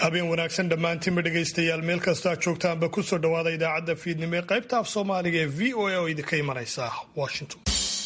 habeen wanaagsan dhammaantiinba dhegaystayaal meel kastoo aad joogtaanba kusoo dhowaada idaacadda fiidnimo ee qaybta af soomaaliga ee v o a oo idinka imanaysa washington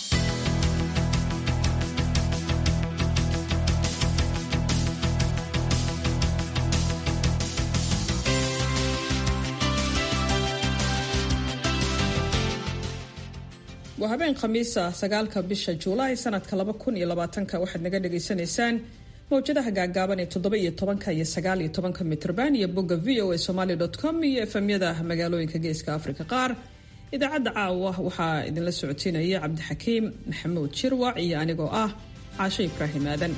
waa habeen khamiisa sagaalka bisha juulaay sanadka laba kun iyo labaatanka waxaad naga dhagaysanaysaan mawjadaha gaagaaban ee toddoba iyo tobanka iyo sagaal iyo tobanka mitrban iyo bogga v o a somaly com iyo efemyada magaalooyinka geeska afrika qaar idaacadda caawa waxaa idinla socotiinaya cabdixakiim maxamuud jirwac iyo anigoo ah caasho ibraahim aadan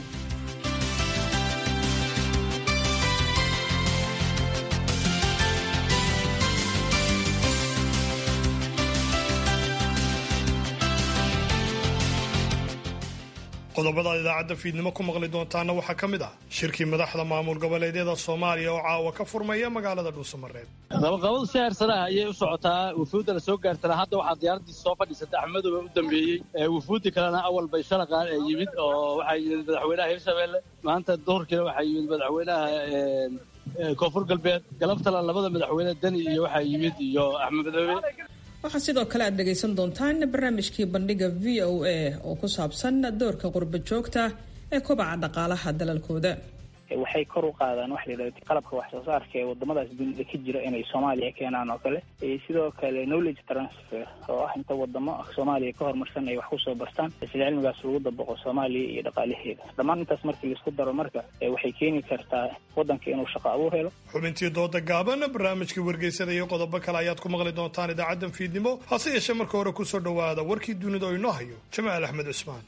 qodobadaad idaacadda fiidnimo ku maqli doontaana waxaa ka mid ah shirkii madaxda maamul goboleedyada soomaaliya oo caawa ka furmaya magaalada dhuusamareeb qabaqabadu si heersanaha ayay u socotaa wufuudda la soo gaartana hadda waxaa diyaaradiisa soo fadhiisata axmedooba u dambeeyey wufuuddii kalena awal bay shalaqaan ee yimid oo waxaa yimid madaxweynaha hirshabeelle maanta duhurkiina waxaa yimid madaxweynaha koonfur galbeed galabtana labada madaxweyne deni iyo waxaa yimid iyo axmed madoobe waxaa sidoo kale aad dhegaysan doontaan barnaamijkii bandhiga v o a oo ku saabsan doorka qurba joogta ee kobaca dhaqaalaha dalalkooda waxay kor u qaadaan waxa la yidhahda qalabka wax soo saarka ee wadamadaas dunida ka jira inay soomaaliya keenaan oo kale sidoo kale knowledge transfer oo ah inta wadamo soomaaliya ka horumarsan ay wax kusoo bartaan sida cilmigaas lagu dabaqo soomaaliya iyo dhaqaalaheeda dhammaan intaas markii laisku daro marka waxay keeni kartaa wadanka inuu shaqo abuur helo xubintii dooda gaaban barnaamijkii wargeysada iyo qodobo kale ayaad ku maqli doontaan idaacaddan fiidnimo hase yeeshee marka hore kusoo dhowaada warkii dunida oo inoo hayo jamaal axmed cusmaan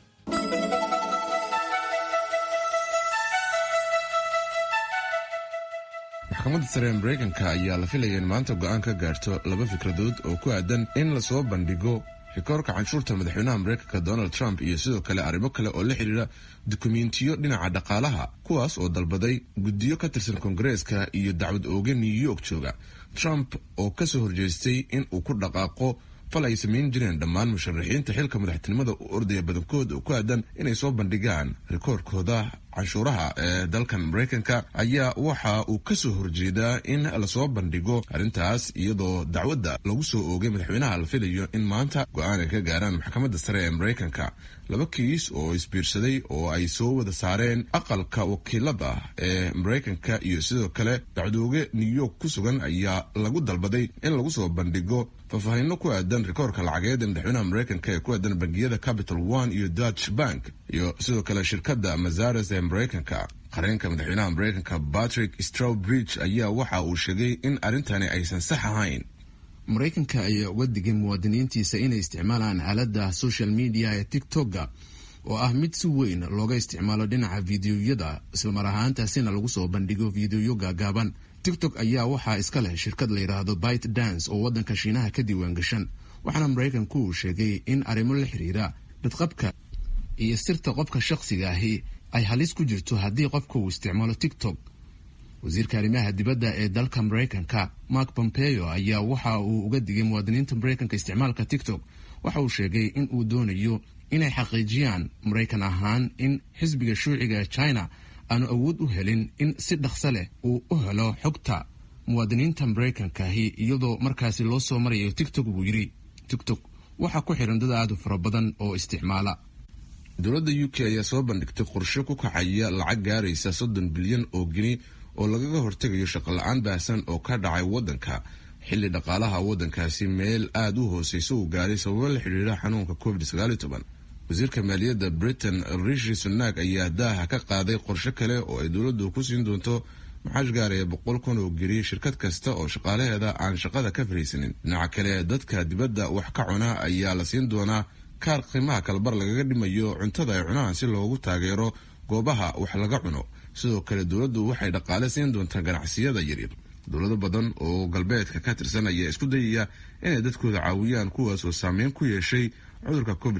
maxkamadda sare ee mareykanka ayaa la filaya in maanta go'aan ka gaarto laba fikradood oo ku aadan in lasoo bandhigo rikoorka canshuurta madaxweynaha mareykanka donald trump iyo sidoo kale arrimo kale oo la xidhiira dukumentiyo dhinaca dhaqaalaha kuwaas oo dalbaday guddiyo ka tirsan koongareeska iyo dacwad ooge new york jooga trump oo kasoo horjeestay in uu ku dhaqaaqo fal ay samayn jireen dhammaan musharaxiinta xilka madaxtinimada u ordaya badankood oo ku aadan inay soo bandhigaan rikoorkooda canshuuraha ee dalkan mareykanka ayaa waxa uu kasoo horjeedaa in lasoo bandhigo arrintaas iyadoo dacwadda lagu soo oogay madaxweynaha la filayo in maanta go-aan ay ka gaaraan maxkamadda sare ee mareykanka laba kiis oo isbiirsaday oo ay soo wada saareen aqalka wakiilada ee mareykanka iyo sidoo kale dacwadooge new york ku sugan ayaa lagu dalbaday in lagu soo bandhigo faahfaahinno ku aadan rikoorka lacageed ee madaxweynaha mareykanka ee ku aadan bangiyada capital one iyo dutch bank iyo sidoo kale shirkadda mazares ee mareykanka qareenka madaxweynaha mareykanka patrick strawbridge ayaa waxa uu sheegay in arrintani aysan sax ahayn maraykanka ayaa uga digay muwaadiniintiisa inay isticmaalaan aaladda social media ee tictokga oo ah mid si weyn looga isticmaalo dhinaca fideoyada islamar ahaantaasina lagu soo bandhigo fideoyo gaagaaban tictok ayaa waxaa iska leh shirkad la yidhaahdo bite dance oo waddanka shiinaha ka diiwaan gashan waxaana maraykanku uu sheegay in arrimo la xiriira badqabka iyo sirta qofka shakhsiga ahi ay halis ku jirto haddii qofka uu isticmaalo tictok wasiirka arrimaha dibadda ee dalka maraykanka mark pompeo ayaa waxa uu uga digay muwaadiniinta maraykanka isticmaalka tictok waxa uu sheegay in uu doonayo inay xaqiijiyaan maraykan ahaan in xisbiga shuuciga ee china aanu awood u helin in si dhaqso leh uu u helo xogta muwaadiniinta maraykankaahi iyadoo markaasi loo soo marayo tictok buu yidhi tictok waxaa ku xiran dad aad u fara badan oo isticmaala dowladda u k ayaa soo bandhigtay qorshe ku kacaya lacag gaaraysa soddon bilyan oo geni oo lagaga hortegayo shaqola-aan baahsan oo ka dhacay waddanka xilli dhaqaalaha waddankaasi meel aada u hooseysa uu gaaray sababo la xidhiira xanuunka covid wasiirka maaliyadda britain rishi sunak ayaa daaha ka qaaday qorshe kale oo ay dowladdu ku siin doonto maxaash gaaraya boqol kun oo geriye shirkad kasta oo shaqaalaheeda aan shaqada ka fariisanin dhinaca kale dadka dibadda wax ka cuna ayaa la siin doonaa kaar qiimaha kalbar lagaga dhimayo cuntada ay cunaan si loogu taageero goobaha wax laga cuno sidoo kale dowladdu waxay dhaqaale siin doontaa ganacsiyada yaryar dowlado badan oo galbeedka ka tirsan ayaa isku dayaya inay dadkooda caawiyaan kuwaas oo saameyn ku yeeshay cudurka covid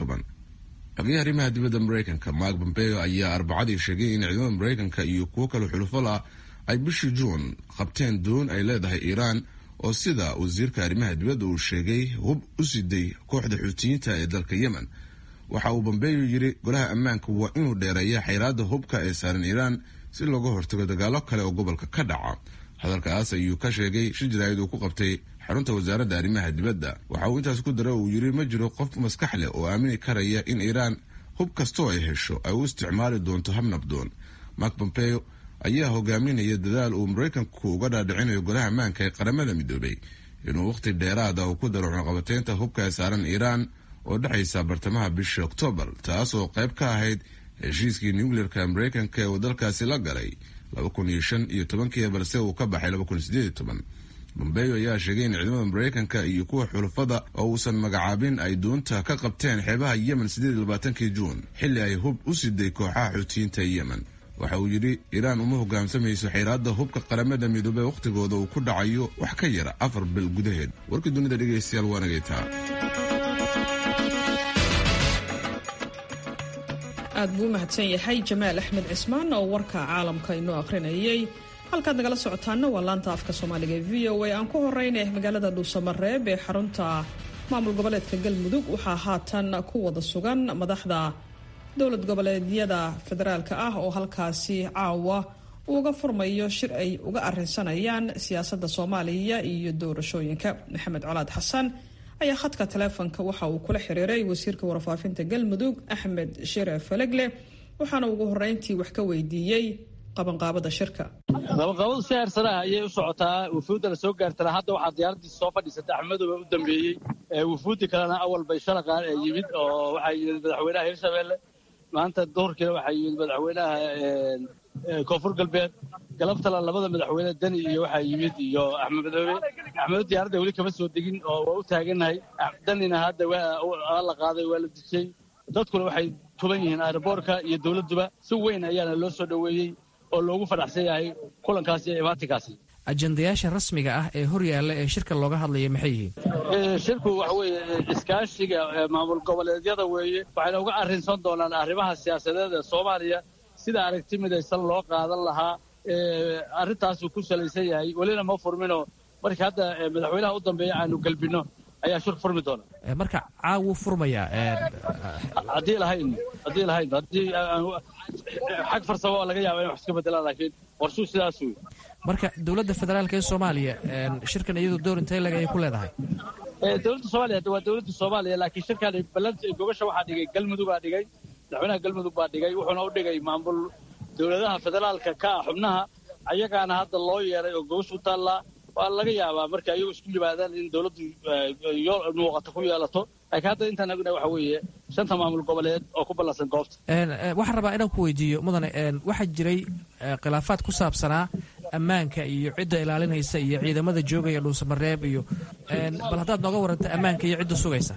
xogayaha arrimaha dibadda mareykanka mark pompeo ayaa arbacadii sheegay in ciidamada mareykanka iyo kuwo kale xulufo lah ay bishii juun qabteen doon ay leedahay iiraan oo sida wasiirka arrimaha dibadda uu sheegay hub u siday kooxda xuutiyiinta ee dalka yemen waxa uu bombeyo yidhi golaha ammaanka waa inuu dheereeya xayraadda hubka ee saaran iiraan si looga hortago dagaalo kale oo gobolka ka dhaca hadalkaas ayuu ka sheegay shir jaraa'id uu ku qabtay xarunta wasaaradda arrimaha dibadda waxa uu intaas ku dara uu yidhi ma jiro qof maskax leh oo aamini karaya in iiraan hub kastoo ay hesho ay u isticmaali doonto hab nabdoon mark pompeo ayaa hogaaminaya dadaal uu maraykanku uga dhaadhicinayo golaha ammaanka ee qaramada midoobay inuu wakhti dheeraada uu ku daro cunaqabateynta hubka ee saaran iiraan oo dhexaysa bartamaha bisha oktoobar taas oo qayb ka ahayd heshiiskii nucleerka maraykanka ee uu dalkaasi la galay laba kun iyo shan iyo tobankii balse uu ka baxay laba kun iyo sideed iyo toban bombeyo ayaa sheegay in ciidamada maraykanka iyo kuwa xulafada oo uusan magacaabin ay doonta ka qabteen xeebaha yemen sideed iyo labaatankii juun xilli ay hub u siday kooxaha xuutiyiinta yemen waxa uu yidhi iiraan uma hogaamsamayso xeeraadda hubka qaramada midoobey wakhtigooda uu ku dhacayo wax ka yara afar bil gudaheed warkii dunida dhegaystayaal waa nagaytaa aad buu u mahadsan yahay jamaal axmed cismaan oo warka caalamka inoo akhrinayay halkaad nagala socotaana waa laanta afka soomaaliga ee v o a aan ku horeyna magaalada dhuusamareeb ee xarunta maamul goboleedka galmudug waxaa haatan ku wada sugan madaxda dowlad goboleedyada federaalka ah oo halkaasi caawa uga furmayo shir ay uga arinsanayaan siyaasadda soomaaliya iyo doorashooyinka maxamed colaad xasan ayaa khadka taleefonka waxa uu kula xiriiray wasiirka warfaafinta galmudug axmed shire falegle waxaana ugu horeyntii wax ka weydiiyey qabanqaabada shirka qabanqaabadu si heersanaha ayay u socotaa wufuudda la soo gaartana hadda waxaa diyaaradiisa soo fadhiisatay axmedoba u dambeeyey wufuuddii kalena awal bay shalaqaan ee yimid oo waxaa yimid madaxweynaha hirshabelle maanta duhurkiina waxaa yimid madaxweynaha koonfur galbeed galabtala labada madaxweyne deni iyo waxaa yimid iyo axmed madoobe axmedo diyaaradda weli kama soo degin oo waa u taagannahay denina hadda waa la qaaday waa la dejiyey dadkuna waxay tuban yihiin aeroboorka iyo dowladduba si weyn ayaana loo soo dhoweeyey oo loogu fadhaxsan yahay kulankaasi iyo imaatinkaasi ajendayaasha rasmiga ah ee hor yaalla ee shirka looga hadlaya maxay yihiin shirku waxa weeye iskaashiga maamul goboleedyada weeye waxayna uga arrinsan doonaan arrimaha siyaasadeed ee soomaaliya sida aragti midaysan loo qaadan lahaa arrintaasuu ku salaysan yahay welina ma furminoo markii hadda madaxweynaha u dambeeya aanu gelbinno ayaa shir furmi doona marka caawuu furmayaa haddii lahayn haddii lahayn haddii xag farsamo oo laga yaaba in wax iska bedelaan laakiin qorshuu sidaas wey marka dowladda federaalka ee soomaaliya shirkan iyadu door intee leg ayay ku leedahay dowladda soomaaliya waa dowladda soomaaliya laakiin shirkan balanta gobasha waxaa dhigay galmudugaa dhigay madaxweynaha galmudug baa dhigay wuxuuna u dhigay maamul dowladaha federaalka ka ah xubnaha ayagaana hadda loo yeeray oo gobasha u taallaa waa laga yaabaa marka ayagu isku yimaadaan in dowladdu muuqato ku yeelato laakiin hadda intaan agna waxa weeye shanta maamul goboleed oo ku ballansan goobta waxaan rabaa inaan ku weydiiyo mudane waxaa jiray khilaafaad ku saabsanaa ammaanka iyo cidda ilaalinaysa iyo ciidamada joogaya dhuusamareeb iyo bal haddaad nooga waranta ammaanka iyo cidda sugaysa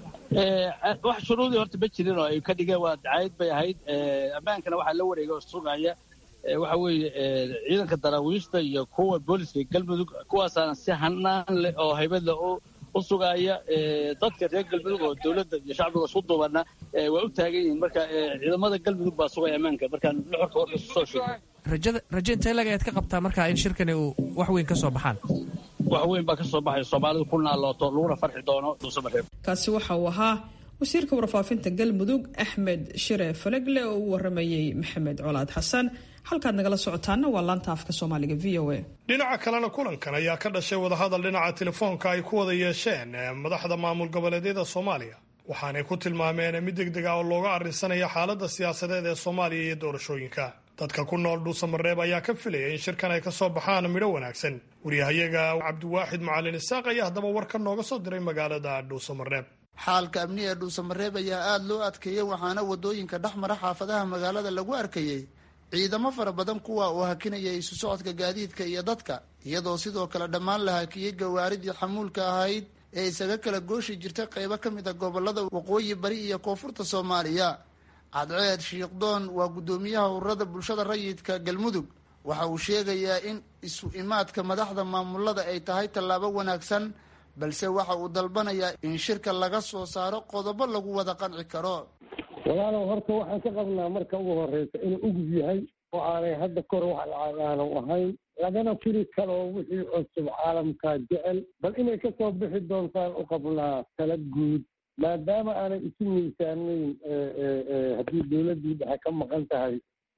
wax shuruudii horta ma jirin oo ay ka dhigeen waa dacayd bay ahayd ammaankana waxaa la wareega oo sugaya waxa weeye ciidanka daraawiishta iyo kuwa booliska galmudug kuwaasaana si hanaan leh oo haybad leh u sugaaya dadka reer galmudug oo dowladda iyo shacbiga isku duubana waa u taagan yihiin marka ciidamada galmudug baa sugaya ammaanka markaan luxurka warka soo sheegay rajada raje intee lag ayaad ka qabtaa markaa in shirkani uu wax weyn ka soo baxaan wax weyn baa ka soo baxaya soomaalidu ku naalooto laguna farxi doono dhuusamareeb kaasi waxa uu ahaa wasiirka warfaafinta galmudug axmed shire falegle oo u waramayey maxamed colaad xasan halkaad nagala socotaana waa laanta afka soomaaliga v o a dhinaca kalena kulankan ayaa ka dhashay wadahadal dhinaca telefoonka ay ku wada yeesheen madaxda maamul goboleedyada soomaaliya waxaanay ku tilmaameen mid deg deg ah oo looga arrinsanaya xaaladda siyaasadeed ee soomaaliya iyo doorashooyinka dadka ku nool dhuusamareeb ayaa ka filaya in shirkan ay ka soo baxaan midho wanaagsan waryahayaga cabdiwaaxid macalin isaaq ayaa haddaba warka nooga soo diray magaalada dhuusamareeb xaalka amni ee dhuusamareeb ayaa aada loo adkeeyey waxaana wadooyinka dhex mara xaafadaha magaalada lagu arkayey ciidamo fara badan kuwa uu hakinayay isu socodka gaadiidka iyo dadka iyadoo sidoo kale dhammaan la hakiyey gawaaridii xamuulka ahayd ee isaga kala gooshi jirtay qeybo ka mid a gobolada waqooyi bari iyo koonfurta soomaaliya cadceed shiikhdoon waa guddoomiyaha ururada bulshada rayidka galmudug waxa uu sheegayaa in isu imaadka madaxda maamulada ay tahay tallaabo wanaagsan balse waxa uu dalbanayaa in shirka laga soo saaro qodobo lagu wada qanci karo walaalow horta waxaan ka qabnaa marka ugu horeysa inuu ugub yahay oo aanay hadda kor wax lacagaanu ahayn lagana firi karo wixii cusub caalamkaa jecel bal inay ka soo bixi doontaan u qabnaa tala guud maadaama aanay isu miisaanayn haddii dowladdii dhexe ka maqan tahay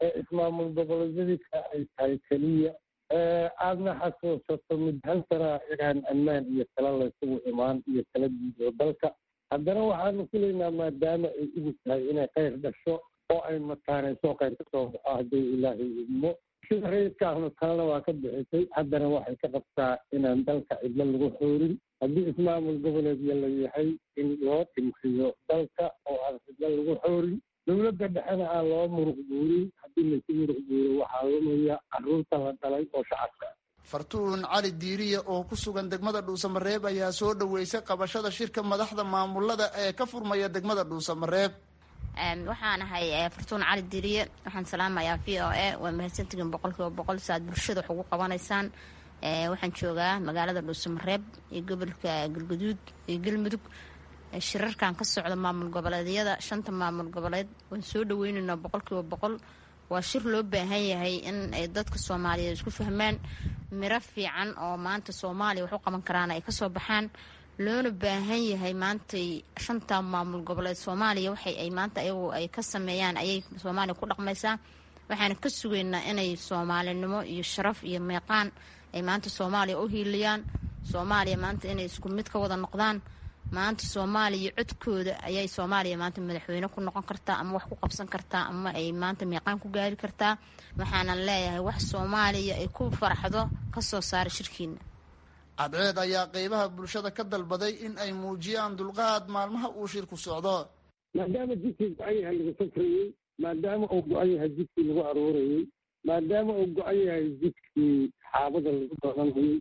ee ismaamul goboleedyadii ka ay tahay keliya aadna xasuusato mid hal sana inaan ammaan iyo tala laysugu imaan iyo tala guud oo dalka haddana waxaanu filaynaa maadaama ay ugu tahay inay khayr dhasho oo ay mataanayso khayr ka soo baxo hadduu ilaahay idmo sida rayidka ahnu talena waa ka bixisay haddana waxay ka qabtaa inaan dalka cidlo lagu xoorin haddii ismaamul goboleedya la yahay in loo dhimriyo dalka oo aan cidlo lagu xoorin dowladda dhexena aan loo muruq guurin haddii laysu muruq guuro waxaa lumaya carruurta la dhalay oo shacabka fartuun cali diiriya oo ku sugan degmada dhuusamareeb ayaa soo dhoweysay qabashada shirka madaxda maamulada ee ka furmaya degmada dhuusamareeb waxaan ahay fartuun cali diiriye waxaan salaamayaa v o a waa mahadsantihiin boqolkiiba boqol si aad bulshada wax ugu qabanaysaan waxaan joogaa magaalada dhuusamareeb iyo gobolka galguduud iyo galmudug shirarkan ka socda maamul goboleedyada shanta maamul goboleed waan soo dhaweyneynaa boqolkiiba boqol waa shir loo baahan yahay in ay dadka soomaaliyeed isku fahmaan miro fiican oo maanta soomaaliya wax u qaban karaan ay kasoo baxaan loona baahan yahay maantay shanta maamul goboleed soomaaliya waxay ay maanta ayagu ay ka sameeyaan ayay soomaaliya ku dhaqmaysaa waxaana ka sugaynaa inay soomaalinimo iyo sharaf iyo meeqaan ay maanta soomaaliya u hiiliyaan soomaaliya maanta inay isku mid ka wada noqdaan maanta soomaaliya codkooda ayay soomaaliya maanta madaxweyne ku noqon kartaa ama wax ku qabsan kartaa ama ay maanta meeqaan ku gaari kartaa waxaanan leeyahay wax soomaaliya ay ku faraxdo kasoo saara shirkiina cadceed ayaa qeybaha bulshada ka dalbaday in ay muujiyaan dulqaad maalmaha uu shirku socdo maadaama jidkii go-an yahay lagu safrayey maadaama uu go-an yahay jidkii lagu aroorayey maadaama uu go-an yahay jidkii xaabada lagu doonanayey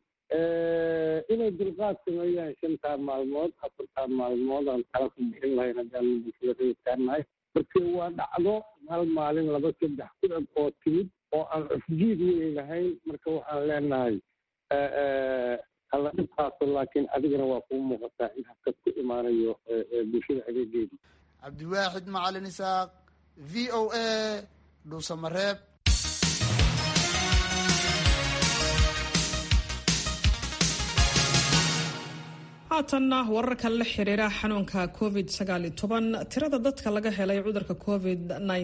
inay dulqaad sameeyaan shantaa maalmood afartaa maalmood aan tala ku bixin lahayn haddaan bulshada reerkaanahay markii waa dhacdo hal maalin laba saddex ku eg oo timid oo aan cufjiid weyn lahayn marka waxaan leenahay hala dhibkaaso laakiin adigana waa kuu muuqataa in habkad ku imaanayo bulshada adeegeeda cabdiwaaxid macalin isaaq v o a dhuusamareeb haatanna wararka la xiriira xanuunka covid tirada dadka laga helay cudurka covid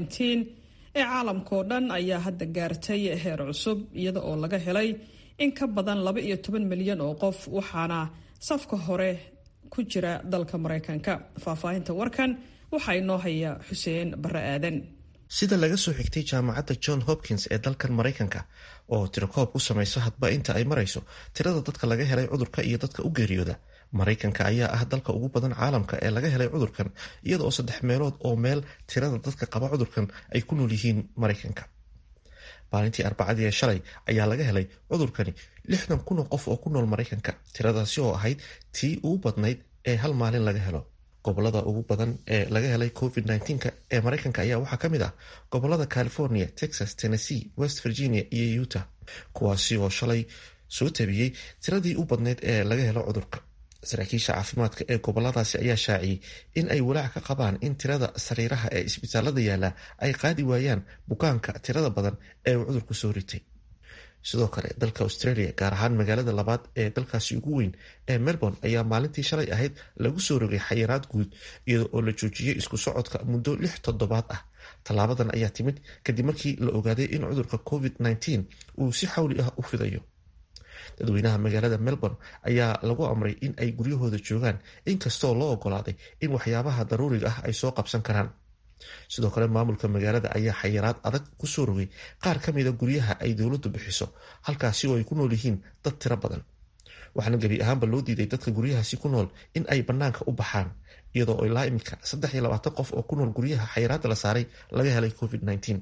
ee caalamkao dhan ayaa hadda gaartay heer cusub iyada oo laga helay in ka badan laba iyo toban milyan oo qof waxaana safka hore ku jira dalka maraykanka faahfaahinta warkan waxaa inoo haya xuseen bare aadan sida laga soo xigtay jaamacadda john hopkins ee dalkan maraykanka oo tirakoob u samayso hadba inta ay marayso tirada dadka laga helay cudurka iyo dadka u geeriyooda maraykanka ayaa ah dalka ugu badan caalamka ee laga helay cudurkan iyada oo saddex meelood oo meel tirada dadka qaba cudurkan ay ku nool yihiin maraykanka maalintii arbacadii ee shalay ayaa laga helay cudurkani lixdan kun oo qof oo ku nool maraykanka tiradaasi oo ahayd tii ugu badnayd ee hal maalin laga helo gobolada ugu badan ee laga helay covid -19 ee maraykanka ayaa waxaa ka mid ah gobolada california texas tennessee west virginia iyo utah kuwaasi oo shalay soo tabiyey tiradii u badnayd ee laga helo cudurka saraakiisha caafimaadka ee goboladaasi ayaa shaaciyey in ay walaac ka qabaan in tirada sariiraha ee isbitaalada yaalla ay qaadi waayaan bukaanka tirada badan ee uu cudurku soo ritay sidoo kale dalka australia gaar ahaan magaalada labaad ee dalkaasi ugu weyn ee melbourne ayaa maalintii shalay ahayd lagu soo rogay xayiraad guud iyada oo la joojiyey isku socodka muddo lix toddobaad ah tallaabadan ayaa timid kadib markii la ogaaday in cudurka covid -19 uu si xawli ah u fidayo dadweynaha magaalada melbourne ayaa lagu amray in ay guryahooda joogaan inkastoo loo ogolaaday in waxyaabaha daruuriga ah ay soo qabsan karaan sidoo kale maamulka magaalada ayaa xayiraad adag kusoo rogay qaar ka mida guryaha ay dowladdu bixiso halkaasi oo ay ku nool yihiin dad tiro badan waxaana gebi ahaanba loo diiday dadka guryahaasi ku nool in ay bannaanka u baxaan iyadoo ilaa iminka saddex iyo labaatan qof oo ku nool guryaha xayiraadda la saaray laga helay covid -19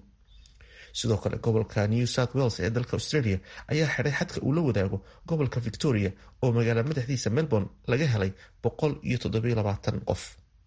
sidoo kale gobolka new south wales ee dalka australia ayaa xidhay xadka uu la wadaago gobolka victoria oo magaala madaxdiisa melbourne laga helay boqol iyo toddobiyo labaatan qof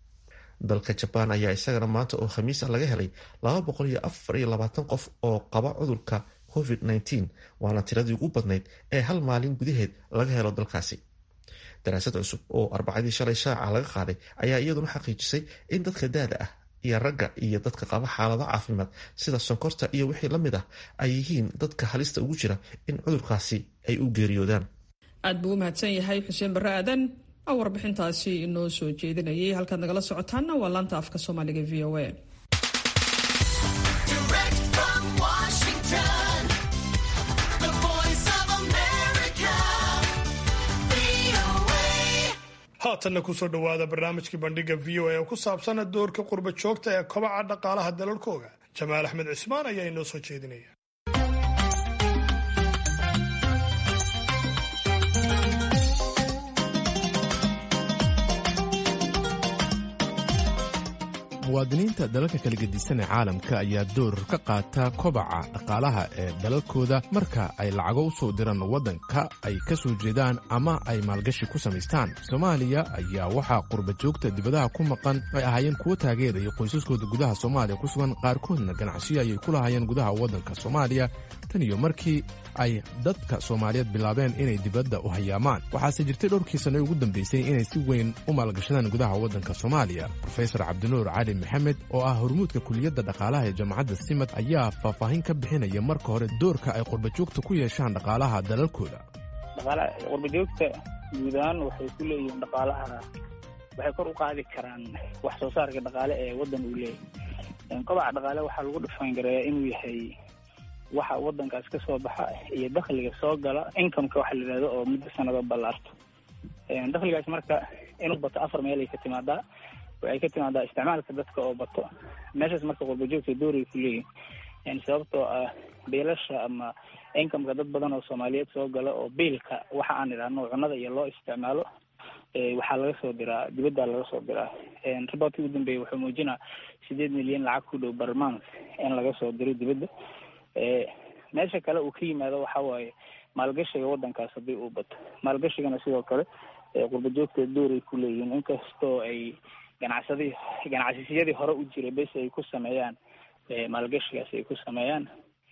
dalka jabaan ayaa isagana maanta oo khamiis ah laga helay laba boqol iyo afar iyo labaatan qof oo qaba cudurka covid -19 waana tiradii ugu badnayd ee hal maalin gudaheed laga helo dalkaasi daraasad cusub oo arbacadii shalay shaaca laga qaaday ayaa iyaduna xaqiijisay in dadka daada ah iyo ragga iyo dadka qaba xaalado caafimaad sida sonkorta iyo wixii la mid ah ay yihiin dadka halista ugu jira in cudurkaasi ay u geeriyoodaan aad buu u mahadsan yahay xuseen barre aadan oo warbixintaasi inoo soo jeedinayay halkaad nagala socotaanna waa laanta afka soomaaliga v o a haatanna kusoo dhowaada barnaamijkii bandhiga v o a oo ku saabsan doorka qurba joogta ee kobaca dhaqaalaha dalalkooga jamaal axmed cismaan ayaa inoo soo jeedinaya muwaadiniinta dalalka kala gedisan ee caalamka ayaa door ka qaata kobaca dhaqaalaha ee dalalkooda marka ay lacago u soo diraan waddanka ay ka soo jeedaan ama ay maalgashi ku samaystaan soomaaliya ayaa waxaa qurba joogta dibadaha ku maqan ay ahaayeen kuwo taageeraya qoysaskooda gudaha soomaaliya ku sugan qaarkoodna ganacsiyo ayay ku lahaayeen gudaha waddanka soomaaliya tan iyo markii ay dadka soomaaliyeed bilaabeen inay dibadda u hayaamaan waxaase jirtay dhowrkii sanno ugu dambaysay inay si weyn u maalgashadaan gudaha waddanka soomaaliya rofesor cabdinuur cali maxamed oo ah hormuudka kuliyadda dhaqaalaha ee jaamacadda simad ayaa faahfaahin ka bixinaya marka hore doorka ay qurbajoogta ku yeeshaan dhaqaalaha dalalkooda qurbajoogta guud ahaan waxay ku leeyihiin dhaqaalaha waxay kor u qaadi karaan wax soo saarka dhaqaale ee waddan uu leeyahay kobaca dhaqaale waxaa lagu dhufaangareeyaa inuu yahay waxa waddankaas ka soo baxa iyo dakhliga soo gala incomeka waxa la yidhahdo oo muddo sanado ballaarto dakhligaas marka inuu bato afar meel ay ka timaadaa waxay ka timaadaa isticmaalka dadka oo bato meeshaas marka qurbajoogta dooray ku leeyihin sababtoo ah biilasha ama incomeka dad badan oo soomaaliyeed soo gala oo biilka waxa aan idhaahno cunnada iyo loo isticmaalo waxaa laga soo diraa dibaddaa laga soo diraa riboortkii ugu dambeeyay wuxuu muujinaa sideed milyan lacag ku dhow barmans in laga soo diro dibadda meesha kale uu ka yimaado waxa waaye maalgashiga waddankaas haddii uu bato maalgashigana sidoo kale qurbajoogta dooray ku leeyihiin inkastoo ay ganacsadii ganacsisiyadii hore u jiray bes ay ku sameeyaan maalgashigaas ay ku sameeyaan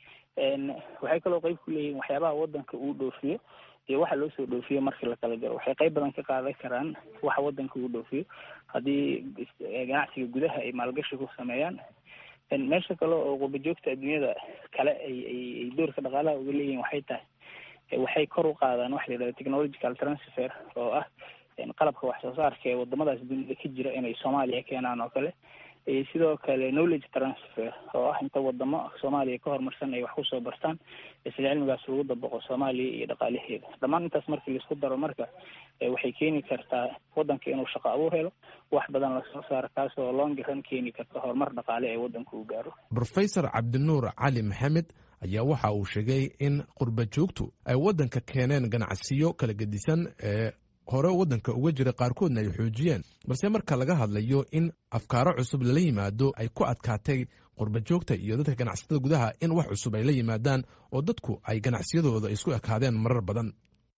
waxay kaloo qeyb ku leeyihiin waxyaabaha waddanka uu dhoofiyo iyo waxa loo soo dhoofiyo markii la kala jaro waxay qeyb badan ka qaadan karaan waxa waddanka uu dhoofiyo haddii ganacsiga gudaha ay maalgashi ku sameeyaan meesha kale oo qurbajoogta adduunyada kale ay ay doorka dhaqaalaha uga leeyihiin waxay tahay waxay kor u qaadaan waxa la yidhahda technological transfer oo ah qalabka wax soo saarka ee wadamadaas dunida ka jira inay soomaaliya keenaan oo kale sidoo kale knowledge transfer oo ah inta wadamo soomaaliya ka horumarsan ay wax kusoo bartaan isla cilmigaas lagu dabaqo soomaaliya iyo dhaqaalaheeda dhammaan intaas markii laisku daro marka waxay keeni kartaa waddanka inuu shaqo abuur helo wax badan lasoo saaro kaasoo longiran keeni karta horumar dhaqaale ee waddanka uu gaaro rofesor cabdinuur cali maxamed ayaa waxa uu sheegay in qurba joogtu ay waddanka keeneen ganacsiyo kala gedisan ee hore waddanka uga jira qaarkoodna ay xoojiyeen balse marka laga hadlayo in afkaaro cusub lala yimaado ay ku adkaatay qurba joogta iyo dadka ganacsatada gudaha in wax cusub ay la yimaadaan oo dadku ay ganacsiyadooda isku ekaadeen marar badan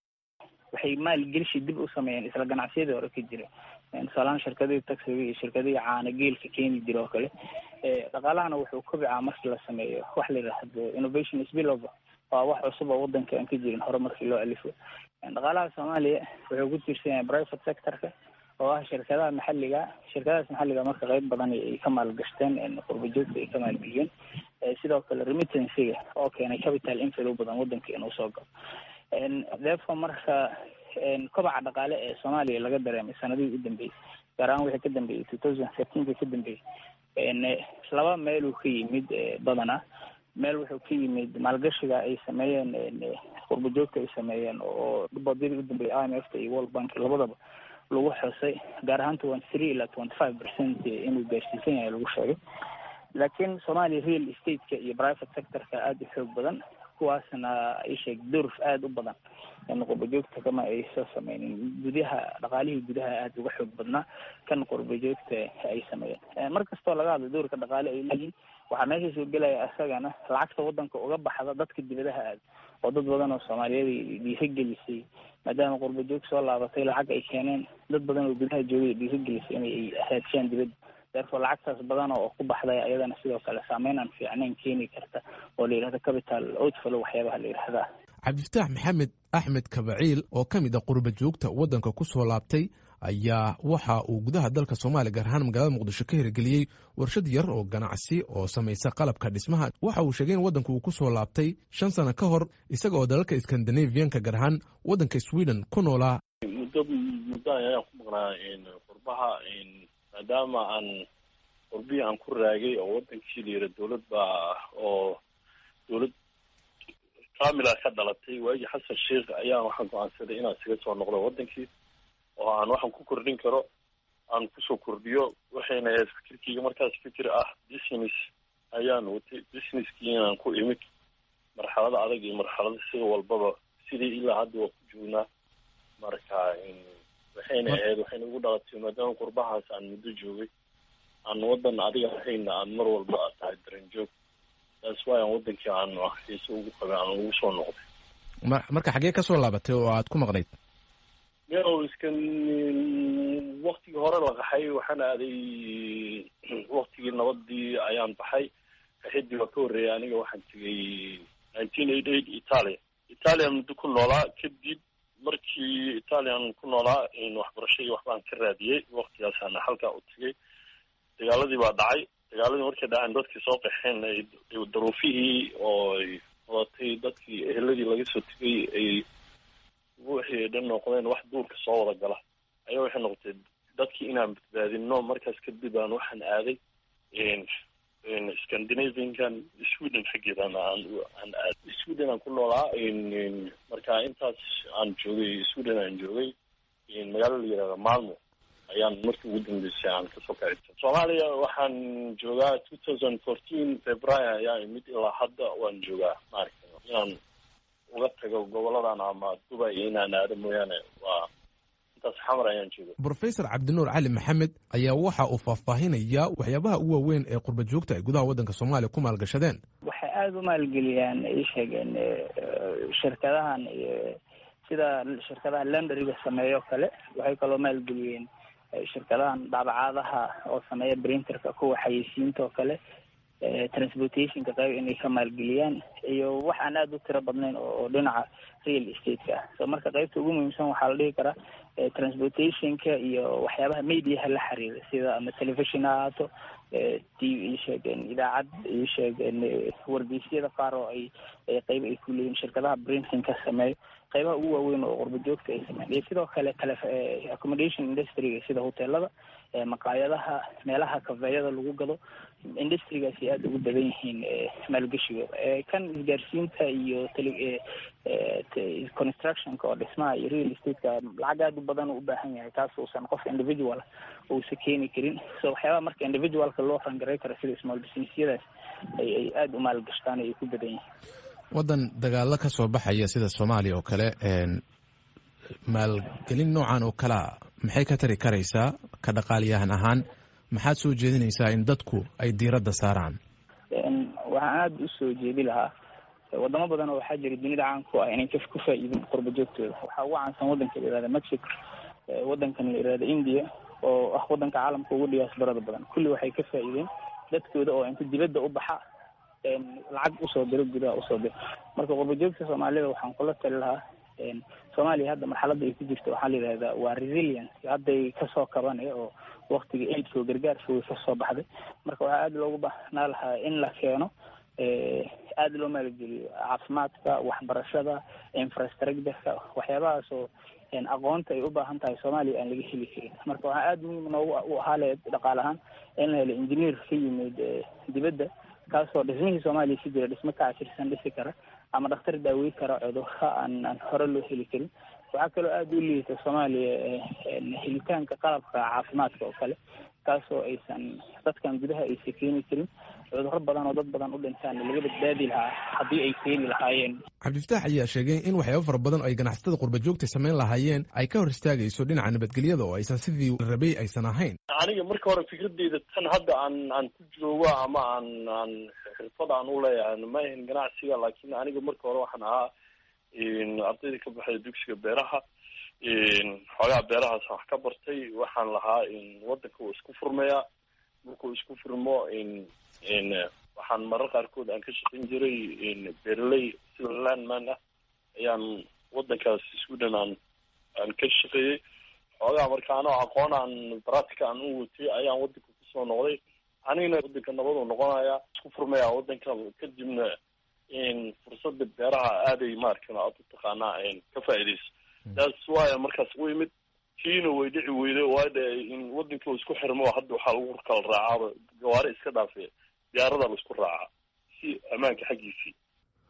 waxay maalgelishi dib u sameeyeen isla ganacsiyadii hore ka jira tusaalahaan shirkadihii taxiga iyo shirkadihii caana geelka keeni jira oo kale dhaqaalahana wuxuu kobicaa markii la sameeyo wax la yidhaahdo innovation spillover waa wax cusub oo waddanka aan ka jirin hore markii loo alifo dhaqaalaha soomaaliya wuxuu ku tiirsan yahay private sectorka oo ah shirkadaha maxalliga shirkadahaas maxalliga marka qeyb badan ay ka maalgashteen qurbajoogta ay ka maalgeliyeen sidoo kale remittancyga oo keenay capital inflow badan waddanka inuu soo galo therefore marka kobaca dhaqaale ee soomaaliya laga dareemay sanadihii u dambeeyey gaar ahaan wixii ka dambeeyey two thousand thirteenka ka dambeeyey laba meeluu ka yimid badanaa meel wuxuu ka yimid maalgashiga ay sameeyeen qurbajoogta ay sameeyeen oo boodyadii u dambeeyay i m f ta iyo world bank labadaba lagu xusay gaar ahaan twenty three ilaa twenty five percent inuu gaarsiisan yahay lagu sheegay laakiin soomaaliya real estate-ka iyo private sectorka aada u xoog badan kuwaasna ay sheeg door aada u badan qurbajoogta kama ay soo sameynin gudaha dhaqaalihii gudaha aada uga xoog badnaa kan qurbajoogta ay sameeyeen mar kastoo laga hadlo doorka dhaqaale ay leeyihin waxaa meesha soo gelaya isagana lacagta waddanka uga baxda dadka dibadaha aada oo dad badan oo soomaaliyeed dhiirigelisay maadaama qurbajoog soo laabatay lacag ay keeneen dad badan oo gudaha joogay dhiirigelisay inay raadshiyaan dibadda therefore lacagtaas badan oo ku baxday ayadana sidoo kale saameyn aan fiicnayn keeni karta oo la yidhahdo capital outflow waxyaabaha la yidhahdaa cabdifataax maxamed axmed kabaciil oo ka mid a qurba joogta waddanka ku soo laabtay ayaa waxa uu gudaha dalka soomaaliya gaar ahaan magaalada muqdisho ka hirgeliyey warshad yar oo ganacsi oo samaysa qalabka dhismaha waxa uu sheegay in waddanku uu ku soo laabtay shan sano ka hor isaga oo dalalka skandinavianka gaar ahaan waddanka sweden ku noolaa muddo muddo ayaan ku maqnaa qurbaha maadaama aan qurbihii aan ku raagay oo waddankii la yira dowlad baa oo dowlad famila ka dhalatay waagii xasan sheikh ayaa waxaan go-aansaday inaan isaga soo noqdo waddankii oo aan waxaan ku kordhin karo aan kusoo kordhiyo waxayna ahayd fikirkeyga markaas fikir ah business ayaan watay businesskii inaan ku imid marxalada adag iyo marxalada sida walbaba sidii ilaa hadda waa ku joognaa marka waxayna ahayd waxayna ugu dhalatay maadaama qurbahaas aan muddo joogay aan wadan adiga ahayna aan mar walba a tahay daranjoog taas waay aan wadankii aan xiise ugu qabay aan ugu soo noqday marka xaggee kasoo laabatay oo aad ku maqnayd miyaw iskan waktigii hore la qaxay waxaan aaday waktigii nabadii ayaan baxay qaxidii waa ka horreeyay aniga waxaan tegay nineteen eighty eight italia italian muddo ku noolaa kadib markii italian ku noolaa waxbarashadii waxbaan ka raadiyey waktigaasaana halkaa u tegay dagaaladii baa dhacay dagaaladii markay dhaceen dadkii soo qaxeen daruufihii oo ay wadatay dadkii eheladii laga soo tegay ay wixii ay dhan noqdeen wax duurka soo wada gala ayaa waxay noqotay dadkii inaan badbaadino markaas kadib aan waxaan aaday scandinaviankan sweden xaggeedan aan aan aaday sweden aan ku noolaa marka intaas aan joogay sweden aan joogay magaalo la yihahda malmo ayaan markii ugu dambeysay aan kasoo kacita soomaaliya waxaan joogaa two thousand fourteen february ayaa imid ilaa hadda waan joogaa maaragta inaan uga tago goboladan ama dubai inaan aado mooyaane waa intaas xamar ayaan jooga brofesor cabdinuur cali maxamed ayaa waxa uu faahfaahinayaa waxyaabaha ugu waaweyn ee qurba joogta ay gudaha waddanka soomaaliya ku maalgashadeen waxay aada u maalgeliyaan ay sheegeen shirkadahan sida shirkadaha lendariga sameeyo kale waxay kaloo maalgeliyeen shirkadahan daabacaadaha oo sameeya printerka kuwa xayeysiinta oo kale transportationka qayb inay ka maalgeliyaan iyo wax aan aada u tiro badnayn oo dhinaca real estate-ka ah so marka qaybta ugu muhiimsan waxaa la dhihi karaa transportationka iyo waxyaabaha mediaha la xiriira sida ama television ha ahaato t v sheegeen idaacad iyo sheegeen wargeysyada qaar oo ay qayb ay ku leeyihin shirkadaha printingka sameeyo qaybaha ugu waaweyn oo qurba joogta ay sameyn iyo sidoo kale tele accommodation industryga sida hoteelada maqaayadaha meelaha kafeeyada lagu gado industrigaasi aada ugu badan yihiin maalgeshigooda kan isgaarsiinta iyo tele constructionka oo dhismaha iyo real estate-ka lacag aada u badan uu u baahan yahay taas uusan qof individual uusa keeni karin so waxyaabaha marka individualka loo rangaray karo sida small businessyadaas ay ay aada u maalgashtaan ay ku badan yihiin waddan dagaalo ka soo baxaya sida soomaaliya oo kale maalgelin noocan oo kalea maxay ka tari karaysaa ka dhaqaaliyahan ahaan maxaad soo jeedinaysaa in dadku ay diiradda saaraan waxaan aada usoo jeedi lahaa wadamo badan oo waxaa jira dunida caanku ah inay ku faa-iidin qurba joogtooda waxaa ugu caansan wadanka la yihahda mexico wadankan la yihahda india oo ah wadanka caalamka ugu dhiyaasbarada badan kulli waxay ka faa-iideen dadkooda oo inta dibadda u baxa lacag usoo diro gudaha usoo diro marka qurba joogta soomaalida waxaan kula tali lahaa soomaaliya hadda marxaladda ay ku jirto waxaa la yidhahdaa waa resilience hadday kasoo kabanaya oo waktiga aidka oo gargaarka way kasoo baxday marka waxaa aada loogu baahnaa lahaa in la keeno aada loo maalgeliyo caafimaadka waxbarashada infrastructureka waxyaabahaas oo aqoonta ay u baahan tahay soomaaliya aan laga heli karin marka waxaa aada muhiim noogu u ahaa le dhaqaale ahaan in la helo engineer ka yimid dibadda kaasoo dhismihii soomaaliya si jira dhismo ka cashirsan dhisi kara ama dhakhtar daawey kara cudurka aan aan hore loo heli karin waxaa kaloo aada u liita soomaaliya helitaanka qalabka caafimaadka oo kale kaasoo aysan dadkan gudaha aysan keeni karin cudurro badan oo dad badan u dhintaan laga badbaadi lahaa haddii ay keeni lahaayeen cabdifataax ayaa sheegay in waxyaabo fara badan oo ay ganacsatada qurba joogta samayn lahaayeen ay ka hor istaagayso dhinaca nabadgelyada oo aysan sidii rabay aysan ahayn aniga marka hore fikradeyda tan hadda aan aan ku joogo ama aan aan xirfad aan u leeyahay ma ahin ganacsiga laakiin aniga marka hore waxaan ahaa ardayda ka baxay dugsiga beeraha xoogaa beerahaas wax ka bartay waxaan lahaa wadanka uu isku furmayaa markuu isku furmo waxaan marar qaarkood aan ka shaqayn jiray beeraley sida landman ah ayaan wadankaas sweden aan aan ka shaqeeyey xoogaa marka anoo aqoon aan baratica aan u watay ayaan wadanka kusoo noqday anigana wadanka nabaduu noqonayaa isku furmaya wadanka kadibna fursada beeraha aaday maarkan aad u taqaanaa ka faa'iidaysa taas waaya markaas u imid kiina way dhici weyday waade in wadankii isku xirmo hadda waxaa lagu kala raacaaba gawaari iska dhaafe diyaarada laisku raacaa si ammaanka xaggiisii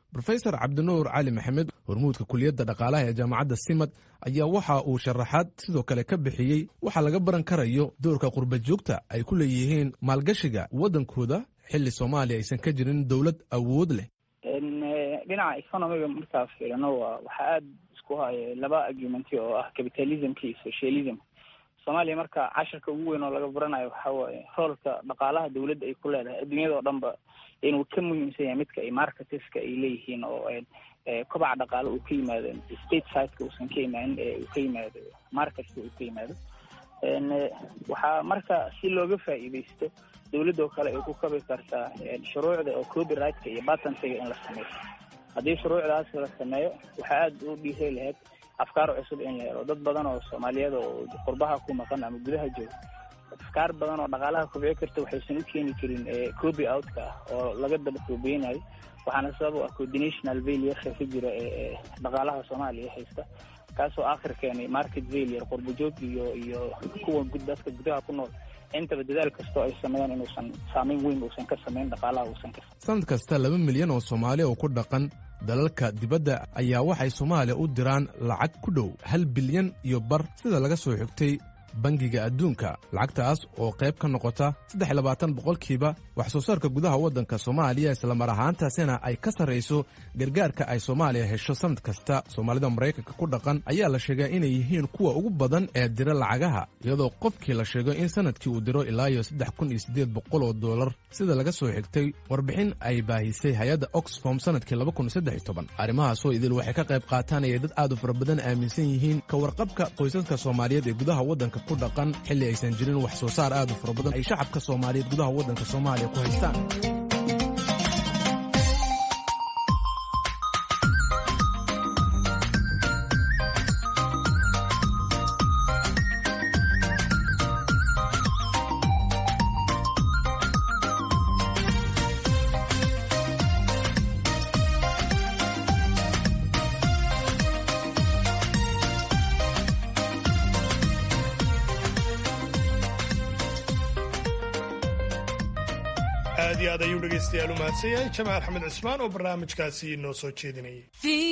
rofesor cabdinuur cali maxamed hormuudka kuliyadda dhaqaalaha ee jaamacadda simad ayaa waxa uu sharaxaad sidoo kale ka bixiyey waxaa laga baran karayo doorka qurba joogta ay ku leeyihiin maalgashiga waddankooda xilli soomaaliya aysan ka jirin dowlad awood leh dhinaca economiga markaa fiirino waa waxaa aada isku haya laba argumenti oo ah capitalismka iyo socialism soomaaliya marka cashirka ugu weyn oo laga baranayo waxa waaye roolka dhaqaalaha dawladda ay ku leedahay adduunyada oo dhan ba inuu ka muhiimsan yahay midka ay marketeska ay leeyihiin oo kobaca dhaqaale uu ka yimaado state sideka uusan ka imaanin ee uu ka yimaado marketka uu ka yimaado waxaa marka si looga faa'iidaysto dawladda oo kale ay ku kabi kartaa shuruucda oo copyrightka iyo batantiga in la sameeyo haddii shuruucdaas la sameeyo waxaa aada u dhiiray lahayd afkaar cusub in la helo dad badan oo soomaaliyeed oo qurbaha ku maqan ama gudaha jooga afkaar badan oo dhaqaalaha kobci karta waxaysan u keeni karin copy outka ah oo laga daba koobeynayo waxaana sabab u ah coordinational failureka ka jira ee dhaqaalaha soomaaliya haysta kaasoo akhir keenay market failure qurbajoog iyo iyo kuwa dadka gudaha ku nool intaba dadaal kastoo ay sameeyaan inuusan saameyn weyn uusan ka samayn dhaqaalaha uusan ka sanad kasta laba milyan oo soomaali oo ku dhaqan dalalka dibadda ayaa waxay soomaaliya u diraan lacag ku dhow hal bilyan iyo bar sida laga soo xigtay bangiga adduunka lacagtaas oo qayb ka noqota saddex labaatan boqolkiiba wax soo saarka gudaha waddanka soomaaliya islamar ahaantaasina ay ka sarrayso gargaarka ay soomaaliya hesho sanad kasta soomaalida maraykanka ku dhaqan ayaa la sheegaa inay yihiin kuwa ugu badan ee dira lacagaha iyadoo qofkii la sheego in sanadkii uu diro ilaa iyo saddex kun iyo siddeed boqol oo dollar sida laga soo xigtay warbixin ay baahisay hay-adda oxfom sanadkii laba kun saddex iyo toban arrimahaasoo idil waxay ka qayb qaatanaya dad aad u fara badan aaminsan yihiin ka warqabka qoysaska soomaaliyeed ee gudaha waddanka ku dhaqan xilli aysan jirin wax soo saar aad u fara badan ay shacabka soomaaliyeed gudaha waddanka soomaaliya ku haystaan aad iyo aad ayuu dhegaystayaal u mahadsan yahay jamaal axmed cismaan oo barnaamijkaasi inoo soo jeedinayay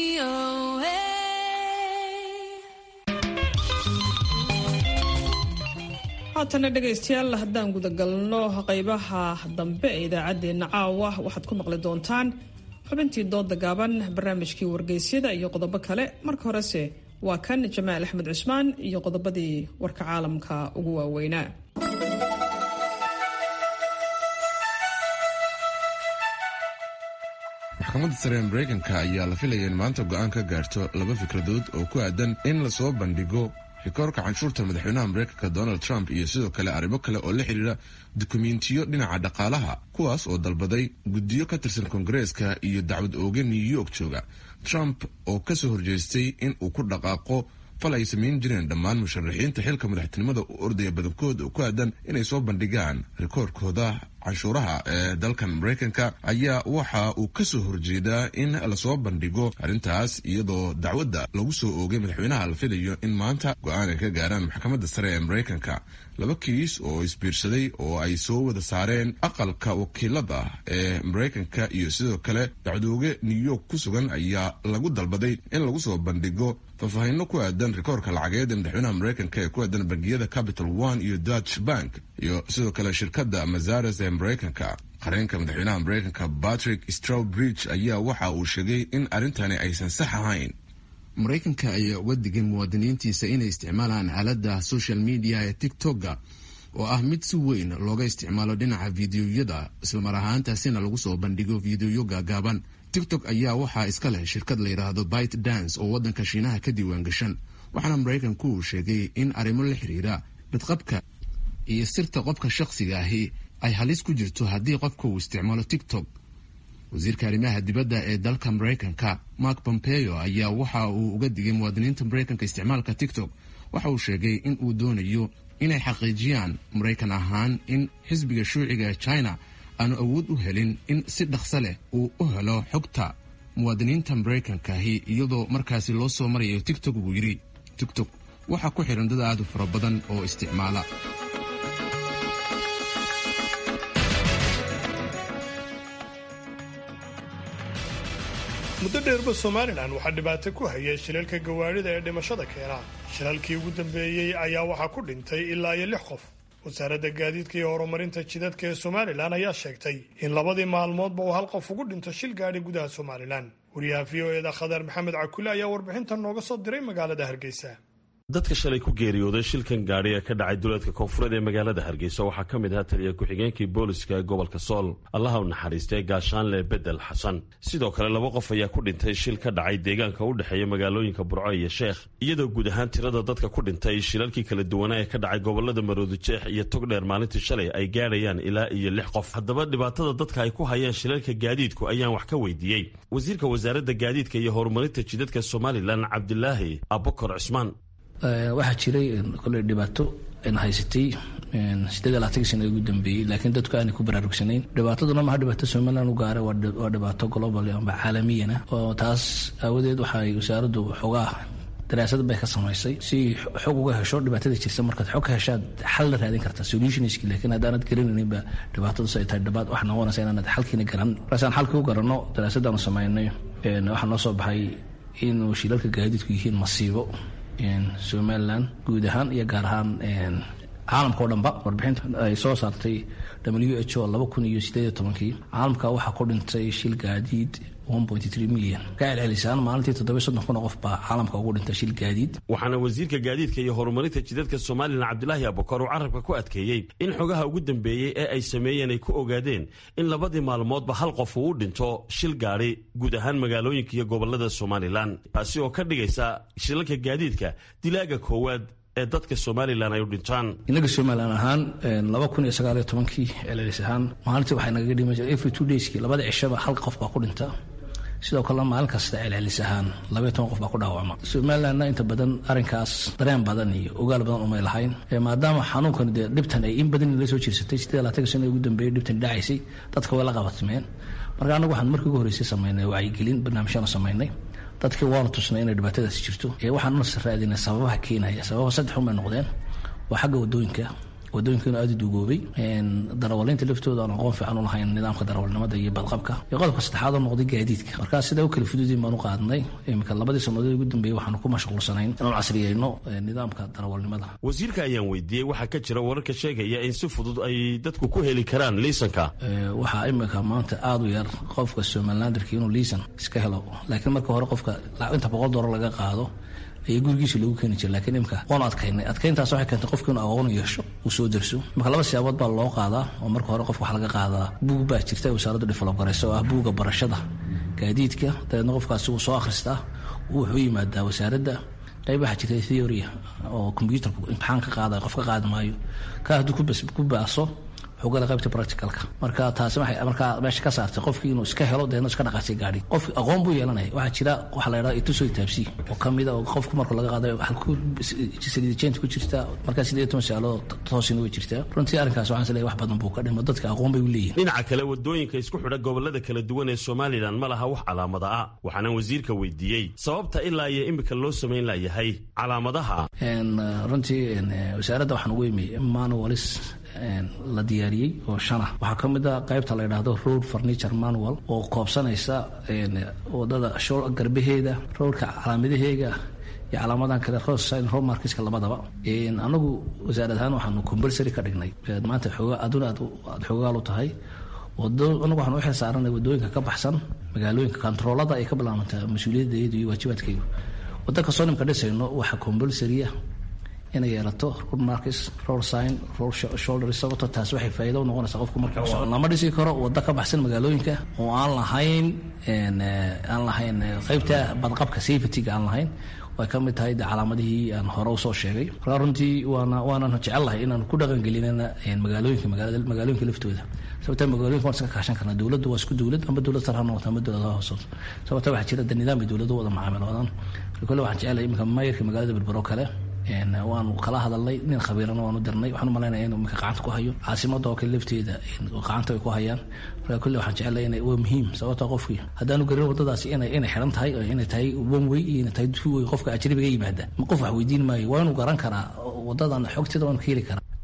haatana dhegaystayaal haddaan gudagalno qaybaha dambe ee idaacaddeenna caawa waxaad ku maqli doontaan xubintii dooda gaaban barnaamijkii wargeysyada iyo qodobo kale marka horese waa kan jamaal axmed cismaan iyo qodobadii warka caalamka ugu waaweynaa maxkamadda sare ee maraykanka ayaa la filaya in maanta go'aan ka gaarto laba fikradood oo ku aadan in lasoo bandhigo rikoorka canshuurta madaxweynaha maraykanka donald trump iyo sidoo kale arrimo kale oo la xidhiira dukumentiyo dhinaca dhaqaalaha kuwaas oo dalbaday guddiyo ka tirsan koongareeska iyo dacwad ooge new york jooga trump oo ka soo horjeestay in uu ku dhaqaaqo fal ay samayn jireen dhammaan musharaxiinta xilka madaxtinimada u ordaya badankood oo ku aadan inay soo bandhigaan rikoorkooda canshuuraha ee dalkan maraykanka ayaa waxa uu ka soo horjeedaa in lasoo bandhigo arrintaas iyadoo dacwadda lagu soo oogay madaxweynaha la filayo in maanta go-aan ay ka gaaraan maxkamadda sare ee maraykanka laba kiis oo isbiirsaday oo ay soo wada saareen aqalka wakiilada ee maraykanka iyo sidoo kale dacwadooge new york ku sugan ayaa lagu dalbaday in lagu soo bandhigo faahfaahinno ku aadan rikoorka lacageed ee madaxweynaha maraykanka ee ku aadan bangiyada capital one iyo dutch bank iyo sidoo kale shirkadda mazares ee maraykanka qareenka madaxweynaha maraykanka patrick strawbridge ayaa waxa uu sheegay in arrintani aysan sax ahayn maraykanka ayaa uga digay muwaadiniintiisa inay isticmaalaan aaladda social media ee tictokga oo ah mid si weyn looga isticmaalo dhinaca fideoyada islamar ahaantaasina lagu soo bandhigo fideoyo gaagaaban tiktok ayaa waxaa iska leh shirkad la yidhaahdo bite dance oo waddanka shiinaha ka diiwaan gashan waxaana maraykanku uu sheegay in arrimo la xiriira badqabka iyo sirta qofka shakhsiga ahi ay halis ku jirto haddii qofka uu isticmaalo tiktok wasiirka arrimaha dibadda ee dalka maraykanka mark pompeo ayaa waxa uu uga digay muwaadiniinta maraykanka isticmaalka tiktok waxa uu sheegay in uu doonayo inay xaqiijiyaan maraykan ahaan in xisbiga shuuciga ee china aanu awood u helin in si dhaqso leh uu u helo xogta muwaadiniinta maraykankahi iyadoo markaasi loo soo marayo tiktok buu yidhi tiktok waxaa ku xihan dad aad u fara badan oo isticmaala muddo dheerba somalilan waxaa dhibaato ku hayay shilalka gawaadhida ee dhimashada keena shilalkii ugu dambeeyey ayaa waxaa ku dhintay ilaa iyo lix qof wasaaradda gaadiidka iyo horumarinta jidadka ee somalilan ayaa sheegtay in labadii maalmoodba uu hal qof ugu dhinto shil gaadhi gudaha somalilan wariyaha v o eda khadar maxamed cakule ayaa warbixintan nooga soo diray magaalada hargeysa dadka shalay ku geeriyooday shilkan gaadhi ee ka dhacay duleedka koonfureed ee magaalada hargeysa waxaa ka mid ahaa taliya ku-xigeenkii booliska ee gobolka sool allaha u naxariistay gaashaanle bedel xasan sidoo kale laba qof ayaa ku dhintay shil ka dhacay deegaanka u dhexeeya magaalooyinka burco iyo sheekh iyadoo guud ahaan tirada dadka ku dhintay shilalkii kala duwanaa ee ka dhacay gobolada maroodijeex iyo togdheer maalintii shalay ay gaadhayaan ilaa iyo lix qof haddaba dhibaatada dadka ay ku hayaan shilalka gaadiidku ayaan wax ka weydiiyey wasiirka wasaaradda gaadiidka iyo horumarinta jidadka somalilan cabdilaahi abukar cismaan waxaa jiray koley dhibaato haysatay sideed iyo labaatankii sana ugu dambeeyey laakiin dadku aanay ku baraarugsanayn dhibaataduna maha dhibaato somaliland u gaara waa dhibaato global amba caalamiyana oo taas aawadeed waxay wasaaraddu xoogaa daraasad bay ka samaysay si xog uga hesho dhibaatada jirta markaad xog ka heshaad xal la raadin kartaa solutionski laakiin haddaanad garanayninba dhibaatadu ay tahay dhibaat wax noqonaysa inaanad xalkiina garan markaasaan xalkii u garanno daraasadaanu samaynay waxaa noo soo baxay inuu shilalka gaadiidku yihiin masiibo somalilan guud ahaan iyo gaar ahaan caalamka o dhanba warbixinta ay soo saartay w h o laba kun iyo sideed iyo tobankii caalamka waxaa ku dhintay shil gaadiid milyan ka celcelisaan maalintii toddoba soddon kun oo qof baa caalamka ugu dhintay shil gaadiid waxaana wasiirka gaadiidka iyo horumarinta jidadka somalilan cabdilaahi abukar uu carabka ku adkeeyey in xogaha ugu dambeeyey ee ay sameeyeen ay ku ogaadeen in labadii maalmoodba hal qof uu u dhinto shil gaadhi guud ahaan magaalooyinka iyo gobolada somalilan taasi oo ka dhigaysa shilalka gaadiidka dilaaga koowaad ee dadka somalilan ay u dhintaan inaga somalilan ahaan laba kun iyo sagaal iyo tobankii celcelis ahaan maalintii waxay nagaga dhima jira every two dayskii labada cishaba hal qof baa ku dhinta sidoo kalena maalin kasta celcelis ahaan labaiyo toban qof baa ku dhaawacma somalilandna inta badan arrinkaas dareen badan iyo ogaal badan umay lahayn maadaama xanuunkan dee dhibtan ay in badan la soo jirsatay sideed labaatanka sana ugu dambeeyay dhibtan dhacaysay dadka way la qabatimeen marka annagu waxaan markii ugu horreysay samaynay wacyigelin barnaamijyaanu samaynay dadkii waanu tusnay inay dhibaatadaasi jirto waxaanuna raadinay sababaha keenaya sababa saddex unbay noqdeen waa xagga wadooyinka wadooyinkiinu aada u duugoobay darawaliinta laftooda aan aqoon fiican u lahayn nidaamka darawalnimada iyo badqabka iyo qodobka saddexaad oo noqday gaadiidka markaa sidaa u kala fududiin baan u qaadnay iminka labadii sannadood ugu dambeeyey waxaanu ku mashquulsanayn inaanu casriyeyno nidaamka darawalnimada wasiirka ayaan weydiiyey waxaa ka jira wararka sheegaya in si fudud ay dadku ku heli karaan liisanka waxaa iminka maanta aada u yar qofka somalilanderki inuu liisan iska helo laakiin marka hore qofka inta boqol doolar laga qaado ayaa gurigiisa loogu keeni jira lakiin imka waanu adkaynay adkayntaas waxay keentay qofka inuu aqoon yeesho uu soo derso marka laba siyaabood baa loo qaadaa oo marka hore qofka waxa laga qaadaa buug baa jirta wasaaraddu develop garaysa oo ah buuga barashada gaadiidka dabeedna qofkaasi wuu soo akhristaa wuxuu yimaadaa wasaaradda qayb waxaa jirta theoria oo combyuutarku imtixaan ka qaadayo qof ka qaadi maayo ka hadduu ku baaso wuxuu gala qaybta practicalka marka taasi waxay markaa meesha ka saartay qofkii inuu iska helo deedna iska dhaqaajay gaadhi qof aqoon buu yeelanaya waxaa jira waxa la yidhahda itusoo taabsi oo kamida oo qofku marka laga qaadayo halku saliidajeenta ku jirta markaa sideed iyo toban saaloo toosina way jirtaa runtii arrinkaas waxaan isleeyahay wax badan buu ka dhimo dadka aqoon bay u leeyihin dhinaca kale wadooyinka isku xidha gobolada kala duwan ee somalilan ma laha wax calaamada ah waxaana wasiirka weydiiyey sababta ilaa iyo imika loo samayn layahay calaamadaha runtii wasaaradda waxaan ugu imi manualis la diyaariyey oo shana waxaa ka mid a qaybta la yidhaahdo road furniture manual oo koobsanaysa wadada garbaheeda roadka calaamadaheega iyo calaamadan kale rosin romarkiska labadaba anagu wasaarad ahaan waxaanu compulsory ka dhignay maanta xoogaa aduna aad xoogaal u tahay anagu waxaan u xil saaranay wadooyinka ka baxsan magaalooyinka kontaroolada ay ka bilaabantaa mas-uuliyaddeedu iyo waajibaadkaygu wadda kastoo nimka dhisayno waxaa compulsorya inay yeelato road markis road sign road shoulder sababto taas waxay faa'iido u noqonaysaa qofku marka lama dhisi karo waddo ka baxsan magaalooyinka oo aan lahayn aan lahayn qaybta badqabka safetyga aan lahayn way ka mid tahay de calaamadihii aan hore usoo sheegay markaa runtii waana waanan jecellahay inaan ku dhaqangelinana magaalooyinka magaalooyinka laftooda sababta magaalooyinka waan iska kaashan karnaa dowladdu waa isku dowlad amba dowlad sar ha noqoto amba dowlad ha hoosoto sababta waxaa jira de nidaam ay dowladdu wada macaamiloodaan kole waxaan jecelahay iminka maayarka magaalada berbero kale waanu kala hadalnay nin khabiirana waanu dirnay waxaan umalaynaya inuu iminka gacanta ku hayo caasimada oo kale lafteeda gacanta ay ku hayaan marka kulle waxaan jecelahay ina waa muhiim sababta qofkii haddaanu garin waddadaasi inay inay xiran tahay oo inay tahay one way iyo inay tahay two way qofka ajnabiga yimaada ma qof wax weydiin maayo waa inuu garan karaa waddadan xogteeda waanu ka heli karaa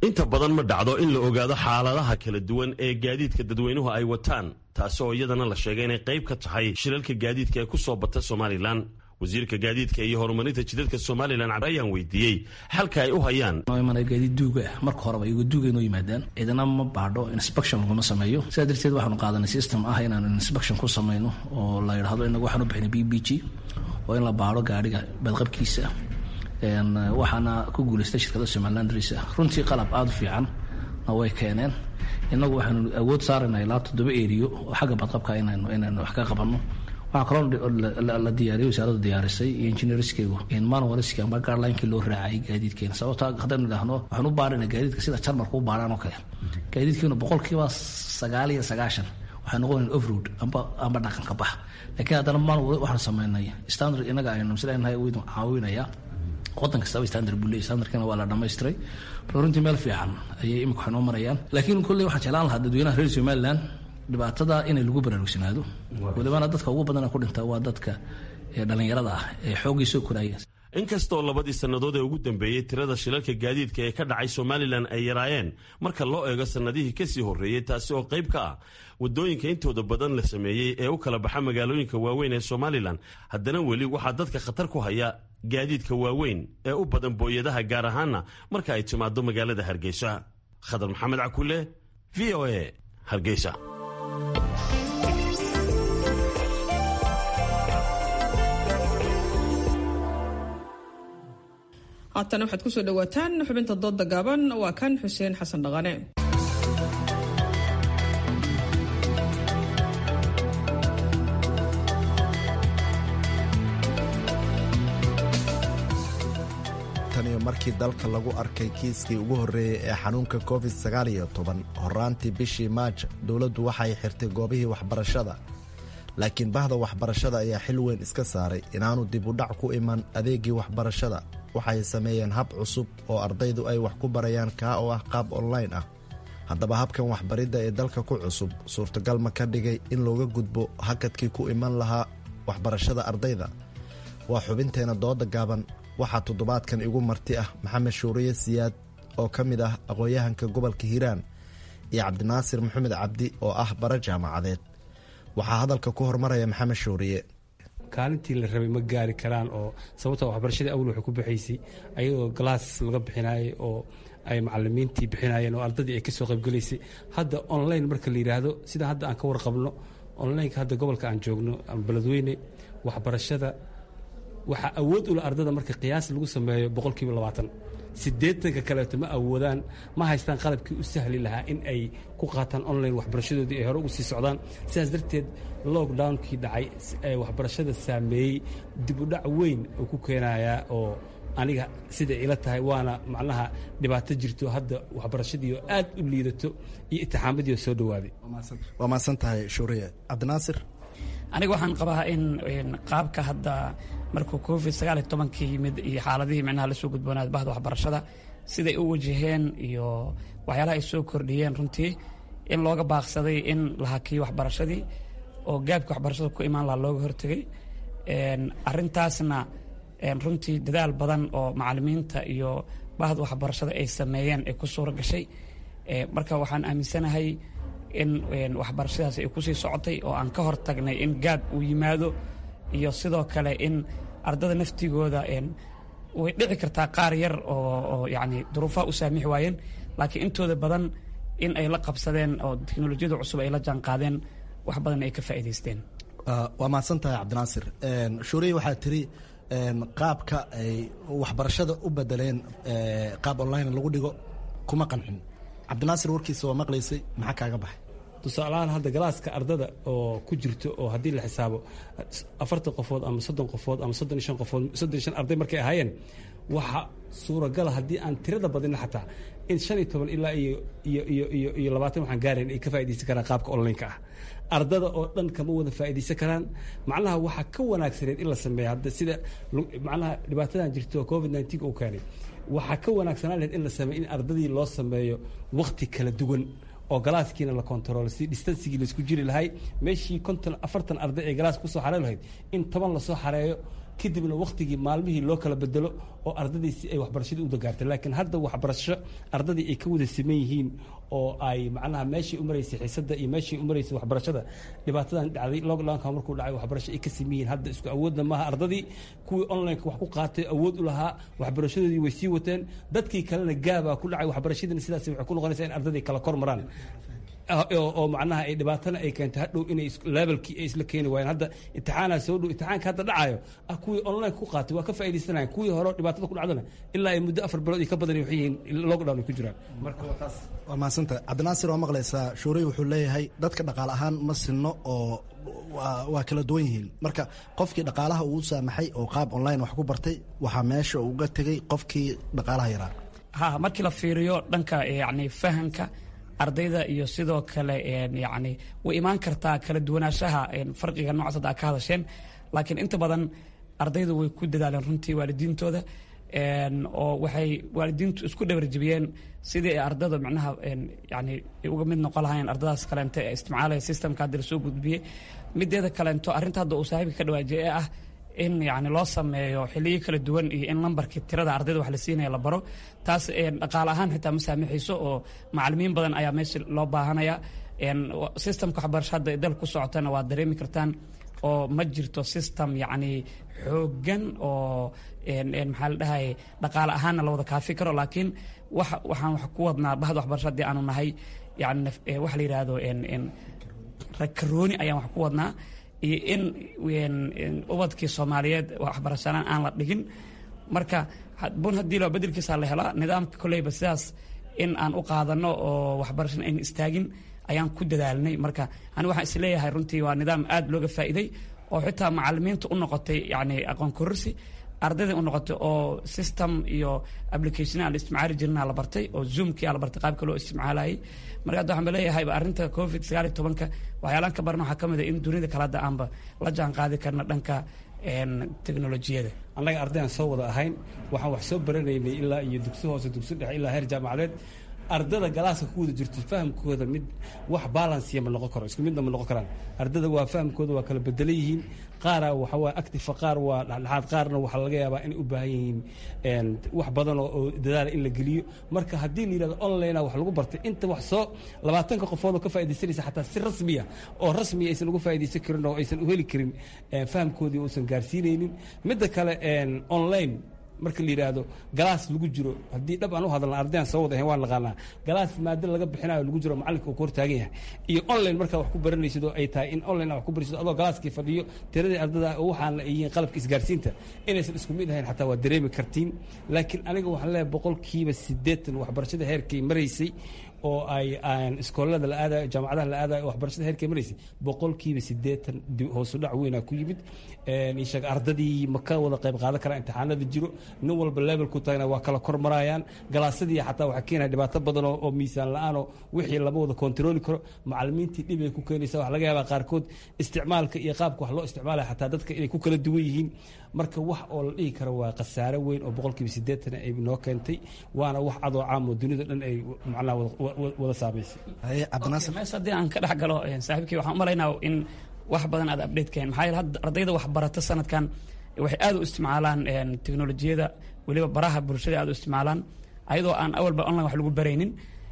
inta badan ma dhacdo in la ogaado xaaladaha kala duwan ee gaadiidka dadweynuhu ay wataan taasi oo iyadana la sheegay inay qayb ka tahay shilalka gaadiidka ee ku soo bata somalilan wasiirka gaadiidka iyo horumarinta jidadka somalilan ayaan weydiiyey xalka ay u hayaan gaadiid duuga ah marka horeba iyago duuga inoo yimaadaan ciidana ma baadho inspection laguma sameeyo sidaa darteed waxaanu qaadanay system ah inaanu inspection ku samayno oo la yidhahdo inagu waxaan u bixinay b b g oo in la baadho gaadhiga badqabkiisa waxaana ku guulaystay shirkada somaliland ris runtii qalab aada u fiican na way keeneen inagu waxaanu awood saarayna ilaa toddoba eriyo oo xagga badqabka inaynu inaynu wax ka qabanno waxaa kaloo la diyaariyay wasaaraddu diyaarisay iyo engineerskeygu manualski amba guidelinekii loo raacayay gaadiidkeena sababta haddaynu idhaahno waxaan u baarayna gaadiidka sida jarmarka u baaraan oo kale gaadiidkeenu boqolkiiba sagaal iyo sagaashan waxay noqonayn offroad amba amba dhaqanka bax laakiin haddana manual waxaan sameynay standard inaga aynu misleenahay waynu caawinaya wadan kastaba standard buu leeyahy standardkana waa la dhamaystiray marka runtii meel fiican ayay imika waxay noo marayaan laakiin kolley waxaan jeclaan lahaa dadweynaha reer somaliland dhibaatada inay lagu baraarugsanaado walibana dadka ugu badana ku dhinta waa dadka dhalinyarada ah ee xooggii soo koraya inkastoo labadii sannadood ee ugu dambeeyey tirada shilalka gaadiidka ee ka dhacay somalilan ay yaraayeen marka loo eego sannadihii kasii horreeyey taasi oo qayb ka ah waddooyinka intooda badan la sameeyey ee u kala baxa magaalooyinka waaweyn ee somalilan haddana weli waxaa dadka khatar ku haya gaadiidka waaweyn ee u badan booyadaha gaar ahaana marka ay timaado magaalada hargeysa khadar maxamed cakule v o a hargeysa haatana waxaad kusoo dhawaataan xubinta doodda gaaban waa kan xuseen xasan dhaqane taniyo markii dalka lagu arkay kiiskii ugu horreeyey ee xanuunka covid sagaal iyo toban horaantii bishii maaj dowladdu waxay xirtay goobihii waxbarashada laakiin bahda waxbarashada ayaa xil weyn iska saaray inaanu dib u dhac ku iman adeegii waxbarashada waxay sameeyeen hab cusub oo ardaydu ay wax ku barayaan kaa oo ah qaab online ah haddaba habkan waxbaridda ee dalka ku cusub suurtagal ma ka dhigay in looga gudbo hakadkii ku iman lahaa waxbarashada ardayda waa xubinteena dooda gaaban waxaa toddobaadkan igu marti ah maxamed shuuriye siyaad oo ka mid ah aqoon-yahanka gobolka hiiraan iyo cabdinaasir maxamed cabdi oo ah bara jaamacadeed waxaa hadalka ku hormaraya maxamed shuuriye kaalintii la rabay ma gaari karaan oo sababta waxbarashadii awal waxay ku baxaysay ayagoo galaas laga bixinayay oo ay macalimiintii bixinayeen oo ardadii ay ka soo qaybgelaysay hadda online marka la yidhaahdo sida hadda aan ka warqabno onlineka hadda gobolka aan joogno ama beledweyne waxbarashada waxaa awood ula ardada marka qiyaas lagu sameeyo boqolkiiba labaatan siddeetanka kaleeto ma awoodaan ma haystaan qalabkii u sahli lahaa in ay ku qaataan online waxbarashadoodii ay hore ugu sii socdaan sidaas darteed lockdownkii dhacay ee waxbarashada saameeyey dib u dhac weyn oo ku keenayaa oo aniga siday ila tahay waana macnaha dhibaato jirto hadda waxbarashadii oo aad u liidato iyo itixaamadii oo soo dhowaaday waa mahadsan tahay shuuriye cabdinaasir aniga waxaan qabaa in qaabka hadda markuu covid sagaal iyo tobankii yimid iyo xaaladihii micnaha lasoo gudboonaad bahda waxbarashada siday u wajaheen iyo waxyaalaha ay soo kordhiyeen runtii in looga baaqsaday in la hakiyo waxbarashadii oo gaabka waxbarashada ku imaan lahaa looga hortegay arintaasna runtii dadaal badan oo macalimiinta iyo bahda waxbarashada ay sameeyeen ay ku suura gashay marka waxaan aaminsanahay in waxbarashadaas ay kusii socotay oo aan ka hor tagnay in gaab uu yimaado iyo sidoo kale in ardada naftigooda way dhici kartaa qaar yar oo yani duruufaha u saamixi waayeen laakiin intooda badan in ay la qabsadeen oo teknolojiyada cusub ay la jaanqaadeen wax badan ay ka faa'iidaysteen waa mahadsan tahay cabdinaasir shuuriye waxaa tiri qaabka ay waxbarashada u bedeleen qaab online lagu dhigo kuma qancin cabdinaasir warkiisa waa maqlaysay maxaa kaaga baxay tusaalahaan hadda galaaska ardada oo ku jirto oo haddii la xisaabo afartan qofood ama soddon qofood ama soddon iyo shan qofood soddon iyo shan arday markay ahaayeen waxa suuragala haddii aan tirada badina xataa in shan iyo toban ilaa iyo iyo iyo iyo iyo labaatan waxaan gaarayn ay ka faa'iidaysan karaan qaabka online-ka ah ardada oo dhan kama wada faa'iidaysan karaan macnaha waxaa ka wanaagsaneed in la sameeya hadda sida macnaha dhibaatadan jirto oo covid nineteen uu keenay waxaa ka wanaagsanaan lahayd in la sameeyo in ardadii loo sameeyo wakti kala duwan oo galaaskiina la kontaroolo si distansigii laisku jiri lahay meeshii konton afartan arday ee galaaska kusoo xarey lahayd in toban lasoo xareeyo kadibna waktigii maalmihii loo kala bedelo oo ardadiisi ay waxbarashadii u dagaartay laakiin hadda waxbarasho ardadii ay ka wada siman yihiin oo ay macnaha meeshii u maraysay xiisada iyo meeshii u maraysay waxbarashada dhibaatadan dhacday lockdownka markuu dhacay waxbarasho ay ka siman yihiin hadda isku awoodna maaha ardadii kuwii onlineka wax ku qaatay awood u lahaa waxbarashadoodii way sii wateen dadkii kalena gaabaa ku dhacay waxbarashadiina sidaas waxay ku noqonaysaa in ardadii kala kor maraan oo macnaha ay dhibaatana ay keentay hadhow inay levelkii ay isla keeni waayeen hadda imtixaanaa soo dhow imtixaanka hadda dhacayo ah kuwii online ku qaatay waa ka faa'idaysanayan kuwii hore dhibaatada ku dhacdana ilaa ay muddo afar bilood iyo ka badan waxay yihiin lockdown ay ku jiraan marka waa taas waa mahadsanta cabdinaasir waa maqlaysaa shuurey wuxuu leeyahay dadka dhaqaale ahaan ma sinno oo waa kala duwan yihiin marka qofkii dhaqaalaha uu saamaxay oo qaab online wax ku bartay waxaa meesha uga tegey qofkii dhaqaalaha yaraa ha markii la fiiriyo dhanka yani fahamka ardayda iyo sidoo kale yani way imaan kartaa kala duwanaanshaha farqiga noocaas hadda a ka hadasheen laakiin inta badan ardaydu way ku dadaaleen runtii waalidiintooda oo waxay waalidiintu isku dhabarjibiyeen sidii ay ardada macnaha yani uga mid noqon lahayn ardadaas kaleente ee isticmaalaya systemka hadda lasoo gudbiyey mideeda kaleento arrinta hadda uu saaxiibka ka dhawaajiyay ee ah in yani loo sameeyo xiliyo kala duwan iyo in lambarkii tirada ardayda wax la siinaya la baro taas dhaqaale ahaan xitaa ma saamixayso oo macalimiin badan ayaa meesha loo baahanaya systemka waxbarasho hadda dal ku socotana waa dareemi kartaan oo ma jirto system yacni xoogan oo maxaa la dhahay dhaqaale ahaanna la wada kaafi karo laakiin wax waxaan wax ku wadnaa bahda waxbarasho haddii aanu nahay yani waxa la yidhaahdo rakarooni ayaan wax ku wadnaa iyo in ubadkii soomaaliyeed waxbarashalaan aan la dhigin marka bun haddii loo bedelkiisa la helaa nidaamka koleyba sidaas in aan u qaadano oo waxbarashana ayna istaagin ayaan ku dadaalnay marka ani waxaan isleeyahay runtii waa nidaam aad looga faa'iiday oo xitaa macalimiinta u noqotay yani aqoon kororsi ardayda u noqotay oo system iyo application aan la isticmaali jirna la bartay oo zoomkii aa la bartay qaabka loo isticmaalayay marka hadda waxaan leeyahay arrinta covid sagaal iyo tobanka waxyaalaan ka barna waxaa ka mid a in dunida kale hadda aanba la jaan qaadi karna dhanka teknolojiyada annaga ardayaan soo wada ahayn waxaan wax soo baranaynay ilaa iyo dugsi hoose dugsi dhexe ilaa heer jaamacadeed ardada galaaska ku wada jirto fahamkooda mid wax balansiya ma noqon karo isku midna ma noqon karaan ardada waa fahamkooda waa kala bedelan yihiin qaara waxa waa active qaar waa dhexdhexaad qaarna waxaa laga yaabaa inay u baahan yihiin wax badan oo dadaala in la geliyo marka haddii la yidhahdo online wax lagu bartay inta wax soo labaatanka qofood oo ka faaidaysanaysa xataa si rasmiya oo rasmiya aysan uga faa'idaysan karin oo aysan u heli karin fahamkoodii uusan gaarsiinaynin midda kale online marka la yidhaahdo galaas lagu jiro haddii dhab aan u hadalna ardayaan soo wada ahayn waan naqaanaa galaas maado laga bixinayo lagu jiro macalinka uu ka hortaagan yahay iyo online markaa wax ku baranaysid oo ay tahay in online wax ku baraysid adoo galaaskii fadhiyo tiradii ardada waxaana ay yihiin qalabka isgaarsiinta inaysan isku mid ahayn xataa waa dareemi kartiin laakiin aniga waxaan leeyahay boqolkiiba siddeetan waxbarashada heerkay maraysay oo ay iskoolada la aadayo jaamacadaha la aadayo waxbarashada heerkay maraysay boqolkiiba siddeetan hoosu dhac weynaa ku yimid ishaga ardadii ma ka wada qayb qaadan karaan imtixaanada jiro nin walba levelku taagna waa kala kor marayaan galaasadii xataa waxaa keenaya dhibaato badan oo miisaan la-aanoo wixii lama wada kontarooli karo macalimiintii dhib ay ku keenaysa waxa laga yaabaa qaarkood isticmaalka iyo qaabka wax loo isticmaalaya xataa dadka inay ku kala duwan yihiin marka wax oo la dhihi karo waa khasaare weyn oo boqolkiiba siddeetan ay noo keentay waana wax cadoo caam oo dunida dhan ay macnaha wada saamaysay mees haddii aan ka dhex galo saaxiibkii waxaan u malaynaa in wax badan aad update keen maxaa yeele hadda ardayda wax barata sanadkan waxay aad u isticmaalaan teknolojiyada weliba baraha bulshada aad u isticmaalaan ayadoo aan awalba online wax lagu baraynin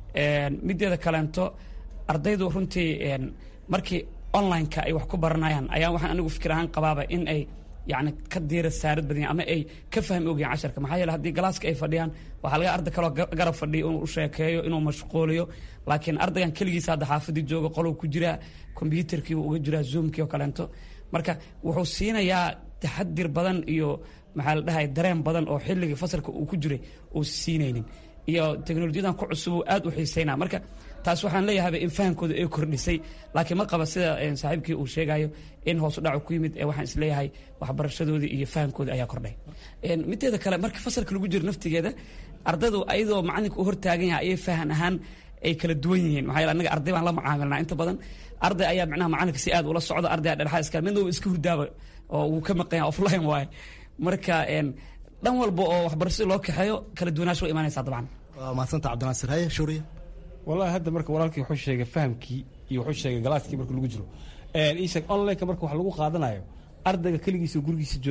mideeda kaleento ardaydu runtii markii online-ka ay wax ku baranayaan ayaa waxaan anigu fikir ahaan qabaaba in ay yani ka diira saarad badan ama ay ka fahmi ogyahin casharka maxaa yeele haddii galaaska ay fadhiyaan waxaa laga arday kaloo garab fadhiyo inuu u sheekeeyo inuu mashquuliyo laakiin ardaygan keligiisa hadda xaafadii jooga qolow ku jiraa kombyuutarkii uu uga jiraa zoomkii oo kaleento marka wuxuu siinayaa taxadir badan iyo maxaa la dhahay dareen badan oo xilligii fasalka uu ku jiray uu siinaynin iyo teknolojiyadan ku cusub uu aad u xiiseynaa marka taas waxaan leeyahayba in fahamkooda ay kordhisay laakiin ma qaba sida saaxiibkii uu sheegayo in hoosu dhacu ku yimid ee waxaan isleeyahay waxbarashadoodii iyo fahamkooda ayaa kordhay mideeda kale marka fasalka lagu jiro naftigeeda ardaydu ayadoo macalinka u hortaagan yahay ayay fahan ahaan ay kala duwan yihiin maxaa yeele annaga arday baan la macaamilnaa inta badan arday ayaa macnaha macalinka si aad ula socda arday dhexaad iska midna iska hurdaaba oo wuu ka maqan yahay offline waaye marka dhan walba oo waxbarashada loo kaxeeyo kala duwanaansho way imaanaysaa dabcan waa mahadsanta cabdinaasir haye shuuriya wallahi hadda marka walaalkii wuxuu sheegay fahamkii iyo wuxuu sheegay galaaskii marka lagu jiro isheeg onlineka marka wax lagu qaadanayo ardayga keligiisa gurigiisa jooga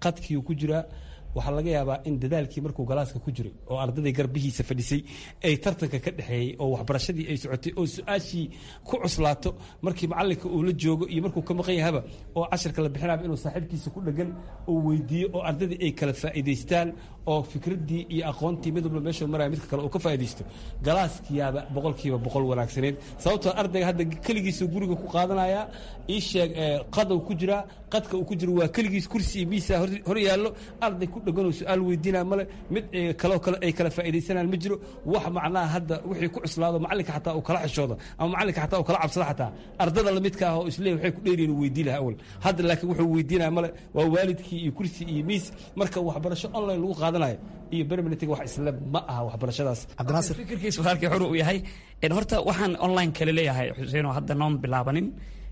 qadkiiu ku jiraa waxaa laga yaabaa in dadaalkii markuu galaaska ku jiray oo ardaday garbihiisa fadhisay ay tartanka ka dhexeeyey oo waxbarashadii ay socotay oo su-aashii ku cuslaato markii macalinka uu la joogo iyo markuu ka maqan yahaba oo cashirka la bixinaba inuu saaxiibkiisa ku dhegan uu weydiiyo oo ardadii ay kala faa'iidaystaan oo fikraddii iyo aqoontii mid walba meeshuu maraya midka kale uu ka faa'iidaysto galaaskiyaaba boqolkiiba boqol wanaagsaneed sababtoo ardayga hadda keligiisuu guriga ku qaadanayaa ii sheeg qadou ku jiraa qadka uu ku jiro waa keligiis kursi iyo miisa hor yaallo arday ku dheganoo su-aal weydiinaa male mid kaloo kale ay kala faa'iidaysanaan ma jiro wax macnaha hadda wixii ku cuslaado macalinka xataa uu kala xishoodo ama macalinka xataa uu kala cabsado xataa ardada lamidka ah oo isleey waxay ku dheeriyin uu weydiin lahaa awal hadda laakiin wuxuu weydiinaya male waa waalidkii iyo kursi iyo miis marka waxbarasho online lagu qaadanayo iyo berminitiga wax isle ma aha waxbarashadaas cabdinaasir fikirkiisu halkii xuru uu yahay horta waxaan online kale leeyahay xuseen oo hadda noon bilaabanin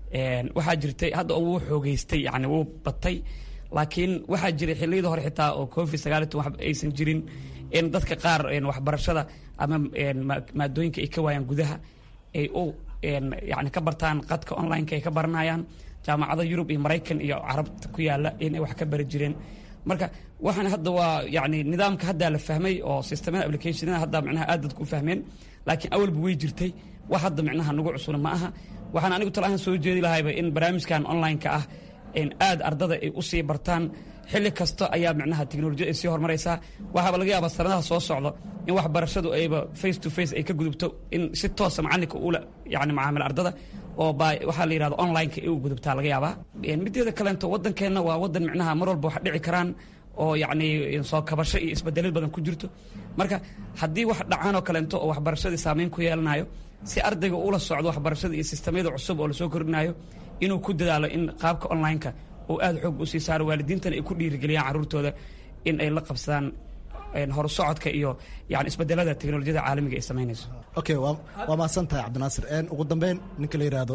waxaa jirtay hadda wuu xoogeystay yani wuu batay laakiin waxaa jiray xilliyada hore xitaa oo covid sagaal iyo toban aysan jirin in dadka qaar waxbarashada ama maadooyinka ay ka waayaan gudaha ay u yani ka bartaan qadka online-ka ay ka baranayaan jaamacada yurub iyo maraykan iyo carabta ku yaala inay wax ka bari jireen marka waxaan hadda waa yani nidaamka haddaa la fahmay oo systemada applicationada hadda micnaha aad dadku u fahmeen laakiin awalba way jirtay wax hadda micnaha nagu cusuna ma aha waxaan anigu talahaan soo jeedi lahayba in barnaamijkan online-ka ah aad ardada ay u sii bartaan xilli kasta ayaa micnaha teknolojiyad ay sii horumaraysaa waxaaba laga yaabaa sanadaha soo socdo in waxbarashadu ayba face to face ay ka gudubto in si toosa macalinka ula yani macaamil ardada oo ba waxaa la yidhahdo online-ka ay u gudubtaa laga yaabaa mideeda kaleento waddankeenna waa waddan micnaha mar walba wax dhici karaan oo yacni soo kabasho iyo isbedelid badan ku jirto marka haddii wax dhacaan oo kaleento oo waxbarashadii saameyn ku yeelanayo si ardayga ula socdo waxbarashada iyo sistamyada cusub oo lasoo kordhinayo inuu ku dadaalo in qaabka online-ka oo aad xoog u sii saaro waalidiintana ay ku dhiirigeliyaan carruurtooda in ay la qabsadaan horusocodka iyo yani isbedelada teknolojiyada caalamiga ay samaynayso okay waa mahadsan tahay cabdinaasir ugu dambeyn ninka la yidhaahdo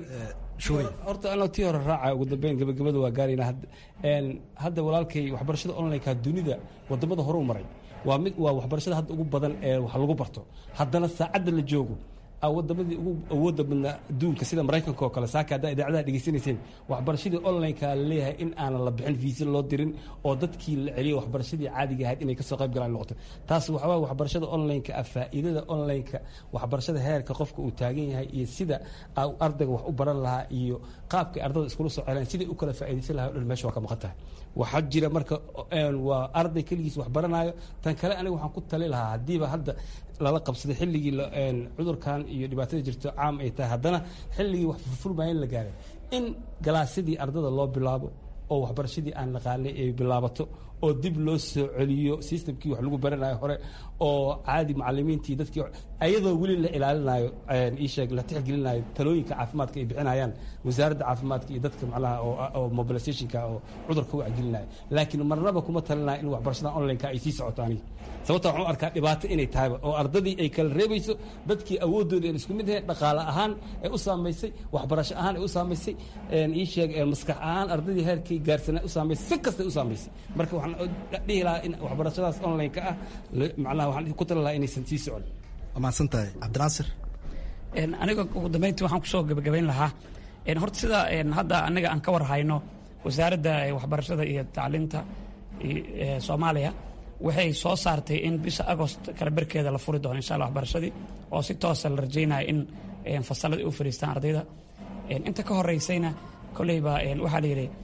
shuuri horta anoo tii hore raaca ugu dambeyn gabagabada waa gaarayna hadda walaalkay waxbarashada online-ka dunida wadamada hore u maray waa mid waa waxbarashada hadda ugu badan ee wax lagu barto haddana saacadda la joogo wadamadii ugu awooda badnaa adduunka sida maraykanka oo kale saaka haddaa idaacadaha dhegeysanayseen waxbarashadii online-ka laleeyahay in aanan la bixin fiisa loo dirin oo dadkii la celiyo waxbarashadii caadiga ahayd inay kasoo qayb galaan noqoto taas waxawaa waxbarashada online-ka ah faa'iidada online-ka waxbarashada heerka qofka uu taagan yahay iyo sida ardayga wax u baran lahaa iyo qaabkay ardada iskula soo celaan siday u kala faa'iidaysan lahay o dhan meesha waa ka maqan tahay waxaa jira marka waa arday keligiis wax baranayo tan kale aniga waxaan ku tali lahaa haddiiba hadda lala qabsaday xilligii cudurkan iyo dhibaatada jirto caam ay tahay haddana xilligii wax furfurmaya in la gaaray in galaasyadii ardada loo bilaabo oo waxbarashadii aan naqaanay ay bilaabato oo dib loo soo celiyo systemkii wax lagu baranayo hore oo caadi macalimiintii dadkii ayadoo weli la ilaalinayo iisheeg la tixgelinayo talooyinka caafimaadka ay bixinayaan wasaaradda caafimaadka iyo dadka macnaha oo mobilizationka oo cudurka wacgelinaya laakiin marnaba kuma talinaya in waxbarashada online-ka ay sii socoto aniga sababta waxaan u arkaa dhibaato inay tahayba oo ardadii ay kala reebayso dadkii awoodooda aan isku mid ahayn dhaqaale ahaan ee u saamaysay waxbarasho ahaan ee u saamaysay iisheeg maskax ahaan ardadii heerkii gaarsanaa u saamaysay si kastay u saamaysay marka waxaan dhihi lahaa in waxbarashadaas online-ka ah macnaha waxaan ku tali lahaa inaysan sii socon waa mahadsan tahay cabdinaasir aniga ugu dambeyntii waxaan kusoo gebagabayn lahaa horta sida hadda anaga aan ka war hayno wasaaradda waxbarashada iyo tacliinta soomaaliya waxay soo saartay in bisha agost kala berkeeda la furi doono insha alla waxbarashadii oo si toosa la rajaynayo in fasalladii u fadhiistaan ardayda inta ka horeysayna kolleyba waxaa la yidhi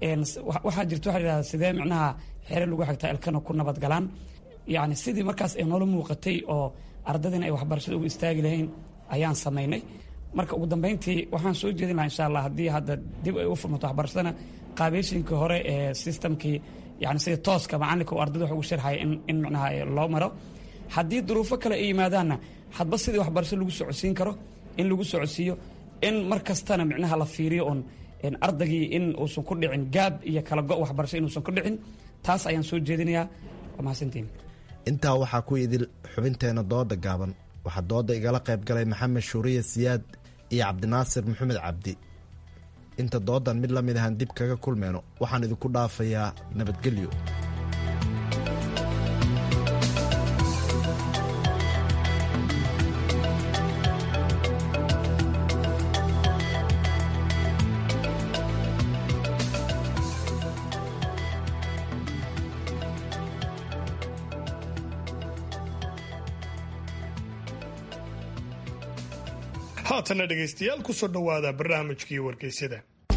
waxaa jirta waxa la yidhahda sidee micnaha xere lagu xigtaa ilkana ku nabad galaan yacni sidii markaas ay noola muuqatay oo ardadina ay waxbarashada ugu istaagi lahayn ayaan samaynay marka ugu dambeyntii waxaan soo jeedin lahaa insha allah haddii hadda dib ay u furmato waxbarashadana qaabeyshinkii hore ee systemkii yani sida tooska macalinka uu ardada wax ugu sharxaya in in micnaha loo maro haddii duruufo kale ay yimaadaanna hadba sidii waxbarasho lagu socodsiin karo in lagu socodsiiyo in mar kastana micnaha la fiiriyo un ardaygii in uusan ku dhicin gaab iyo kala go' waxbarasho inuusan ku dhicin taas ayaan soo jeedinayaa waa mahadsantiin intaa waxaa ku idil xubinteena dooda gaaban waxaa dooda igala qayb galay maxamed shuuriye siyaad iyo cabdinaasir maxamed cabdi inta doodan mid la mid ahaan dib kaga kulmeyno waxaan idinku dhaafayaa nabadgelyo haatana dhegaystayaal kusoo dhowaada barnaamijkii wargeysyada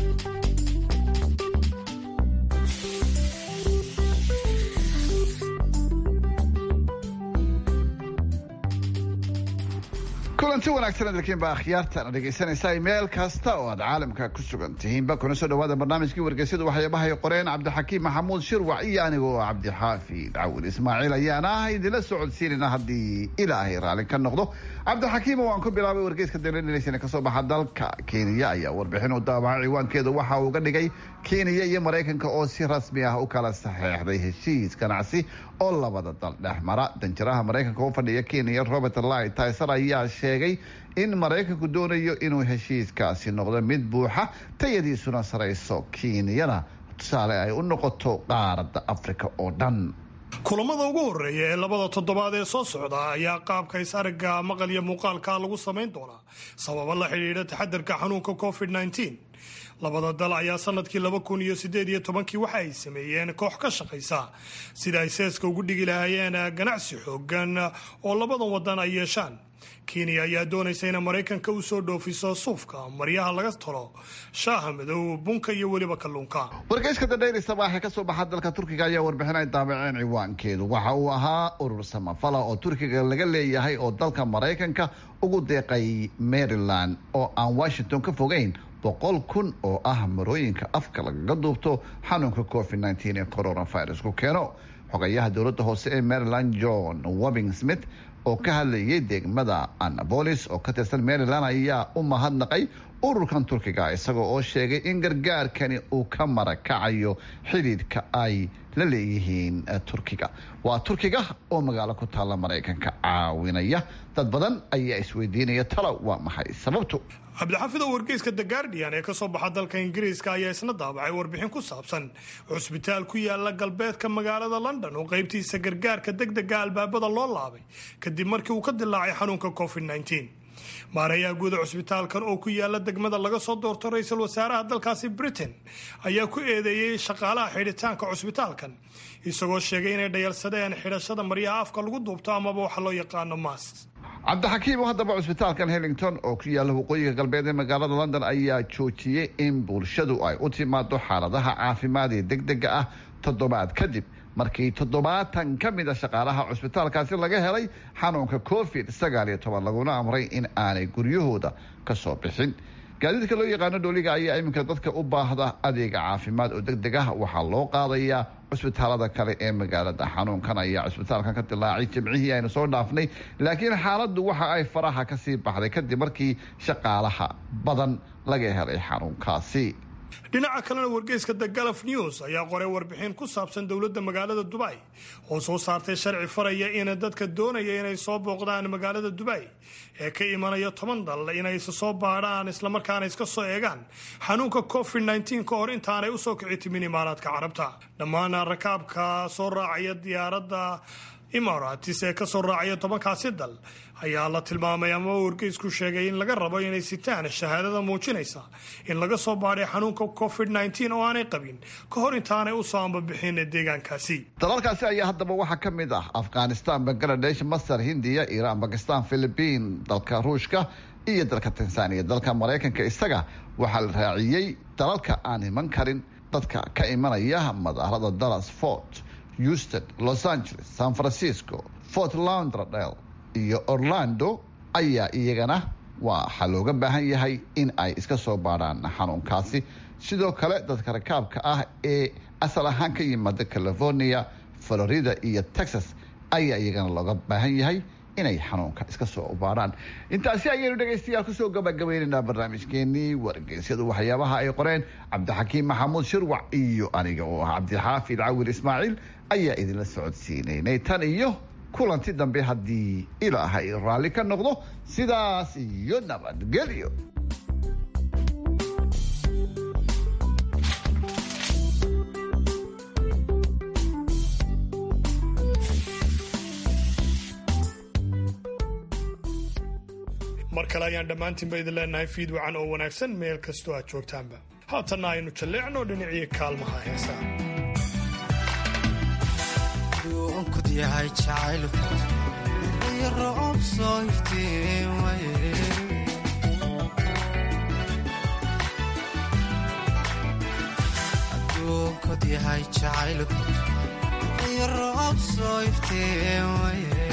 kulanti wanaagsan adalkiin baa akhyaartana dhegaysanaysaa meel kasta oo aad caalamka ku sugan tihiinba kuna soo dhawaada barnaamijkii wargeysyadu waxyaabahay qoreen cabdixakiim maxamuud shirwac iyo anigoo cabdixaafid cawil ismaaciil ayaana ah idinla socodsiinayna haddii ilaahay raalli ka noqdo cabdixakiim waan ku bilaabay wargeyska dalansan kasoo baxa dalka kenya ayaa warbixin u daabacay ciwaankeeda waxa uu ga dhigay kenya iyo maraykanka oo si rasmi ah u kala saxeexday heshiis ganacsi oo labada dal dhex mara danjiraha maraykanka u fadhiya kenya robert light tyser ayaa sheegay in maraykanku doonayo inuu heshiiskaasi noqdo mid buuxa tayadiisuna sarayso kenyana tusaale ay u noqoto qaaradda afrika oo dhan kulamada ugu horeeya ee labada toddobaad ee soo socda ayaa qaabka is-aragga maqal iyo muuqaalka lagu samayn doonaa sababo la xidhiidha taxadarka xanuunka covid -19 labada dal ayaa sanadkii laba kun iyo sideed iyo tobankii waxa ay sameeyeen koox ka shaqaysa sida ay seeska ugu dhigi lahaayeen ganacsi xoogan oo labadan wadan ay yeeshaan kenya ayaa doonaysa inay maraykanka u soo dhoofiso suufka maryaha laga talo shaaha madow bunka iyo weliba kalluunka wargeyska dadhayri sabaaxe kasoo baxa dalka turkiga ayaa warbixin ay daabaceen ciwaankeedu waxa uu ahaa urur samafala oo turkiga laga leeyahay oo dalka maraykanka ugu deeqay maryland oo aan washington ka fogeyn boqol kun oo ah marooyinka afka lagaga duubto xanuunka covid -19 ee coronavirusku keeno xogayaha dowladda hoose ee maryland john wobing smith oo ka hadlayay degmada annabolis oo ka tirsan maryland ayaa u mahadnaqay ururkan turkiga isagoo oo sheegay in gargaarkani uu ka marakacayo xidhiidhka ay la leeyihiin turkiga waa turkiga oo magaalo ku taalla maraykanka caawinaya dad badan ayaa isweydiinaya talo waa maxay sababtu cabdixafid oo wargeyska the guardian ee kasoo baxa dalka ingiriiska ayaa isna daabacay warbixin ku saabsan cusbitaal ku yaala galbeedka magaalada london oo qaybtiisa gargaarka degdega albaabada loo laabay kadib markii uu ka dilaacay xanuunka covid -19 maareeyaha guuda cusbitaalkan oo ku yaala degmada laga soo doorto ra-iisul wasaaraha dalkaasi britain ayaa ku eedeeyey shaqaalaha xidhitaanka cusbitaalkan isagoo sheegay inay dhayalsadeen xidhashada maryaha afka lagu duubto amaba waxa loo yaqaano mas cabdixakiim oo haddaba cusbitaalkan hellington oo ku yaalla waqooyiga galbeed ee magaalada london ayaa joojiyey in bulshadu ay u timaado xaaladaha caafimaad ee degdega ah toddobaad kadib markii toddobaatan ka mid a shaqaalaha cusbitaalkaasi laga helay xanuunka covid sagaal iyo toban laguna amray in aanay guryahooda ka soo bixin gaadiidka loo yaqaano dhooliga ayaa iminka dadka u baahda adeega caafimaad oo deg deg ah waxaa loo qaadayaa cusbitaalada kale ee magaalada xanuunkan ayaa cusbitaalkan ka dilaacay jimcihii aynu soo dhaafnay laakiin xaaladdu waxa ay faraha kasii baxday kadib markii shaqaalaha badan laga helay xanuunkaasi dhinaca kalena wargeyska the galf news ayaa qoray warbixin ku saabsan dowladda magaalada dubay oo soo saartay sharci faraya in dadka doonaya inay soo booqdaan magaalada dubay ee ka imanaya toban dal inay isa soo baadhaan islamarkaana iska soo eegaan xanuunka covid -19 ka hor intaanay usoo kici timin imaaraadka carabta dhammaan rakaabka soo raacaya diyaaradda imaratis ee kasoo raacaya tobankaasi dal ayaa la tilmaamay ama wargeysku sheegay in laga rabo inay sitaan shahaadada muujinaysa in laga soo baadhay xanuunka covid -19 oo aanay qabin ka hor intaanay usoo ambabixin deegaankaasi dalalkaasi ayaa haddaba waxaa ka mid ah afghanistan bangaladesh masar hindiya iiraan bakistan philibiin dalka ruushka iyo dalka tanzaniya dalka maraykanka isaga waxaa la raaciyey dalalka aan iman karin dadka ka imanaya madaarada dallas fort houston los angeles san francisco fort lauderdale iyo orlando ayaa iyagana waxaa looga baahan yahay in ay iska soo baadhaan xanuunkaasi sidoo kale dadka rakaabka ah ee asal ahaan ka yimaada california florida iyo texas ayaa iyagana looga baahan yahay inay xanuunka iska soo baadhaan intaasi ayaynu dhegaystayaal kusoo gabagabaynaynaa barnaamijkeenii wargeysyadu waxyaabaha ay qoreen cabdixakiim maxamuud shirwac iyo aniga oo ah cabdixaafid cawil ismaaciil ayaa idinla socodsiinaynay tan iyo kulanti dambe haddii ilaahay raalli ka noqdo sidaas iyo nabadgelyo mar kale ayaan dhammaantiinba idin leenahay fiid wacan oo wanaagsan meel kastoo aad joogtaanba haatanna aynu jalleecno dhinacii kaalmaha heesaa kud yahay jacaylku iyo roob soo iftiin waye onkod yahay jacaylku iyo roob soo iftiimaye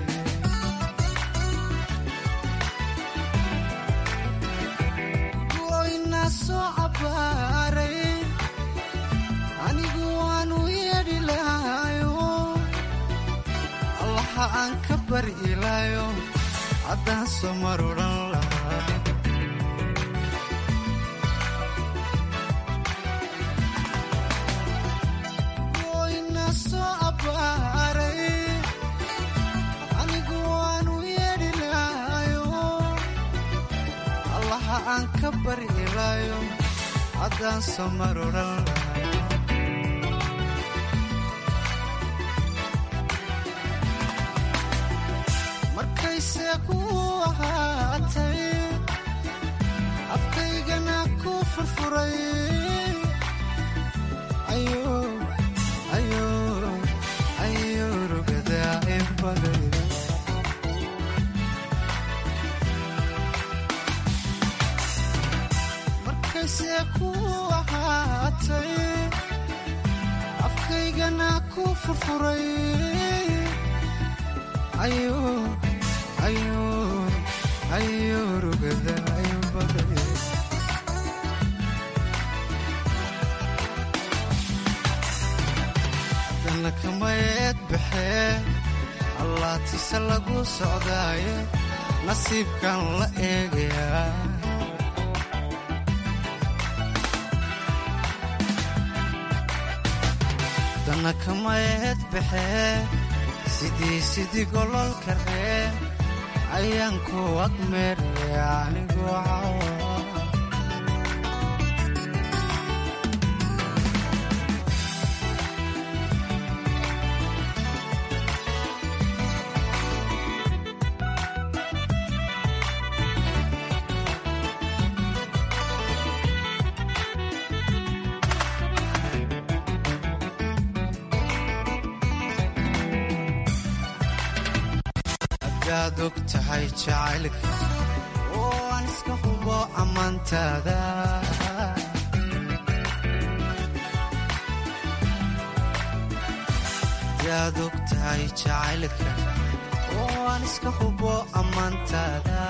goyna soo cabbaaray anigu waanu yeedhi lahayo allaha aan ka bari ilaayo haddaan soo marudhan lahaa goyna soo cabbaaray anigu waanu yeedhi lahayo allaha aan ka bari ilaayo haddaan soo marudhan lahaa markayse ku ahaatay afkaygana ku furfuray ayo rugadaa inbaday markayse ku ahaatay afkaygana ku furfuray ayo rugadaa inbaday dana kamayeed baxee allaatise lagu socdaaye nasiibkan la eegayaa dana kamayeed baxee sidii sidii gololka ree ayaan ku agmeeraya anigoo cawa adaad og tahay jacaylka oo aan iska hubo ammaantaada adaad og tahay jacaylka oo aan iska hubo ammaantaada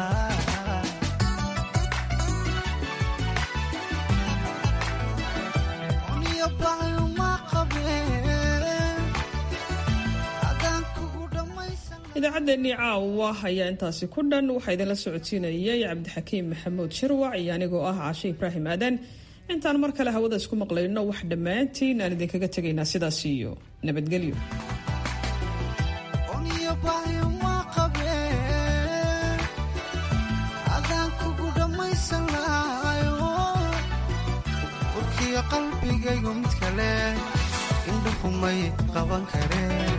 uniyo baayuma qabeen adaan kugu dhammaysan idaacaddeenii caawa ayaa intaasi ku dhan waxaa idinla socodsiinayay cabdixakiim maxamuud shirwac iyo anigoo ah caashe ibraahim aadan intaan mar kale hawada isku maqlayno wax dhammaantiin aan idinkaga tegaynaa sidaas iyo nabadgelyo uniyo baayuma qabeen adaan kugu dhammaysan lahayo urkiyo qalbigaygu mid kale indhuhumay qaban kareen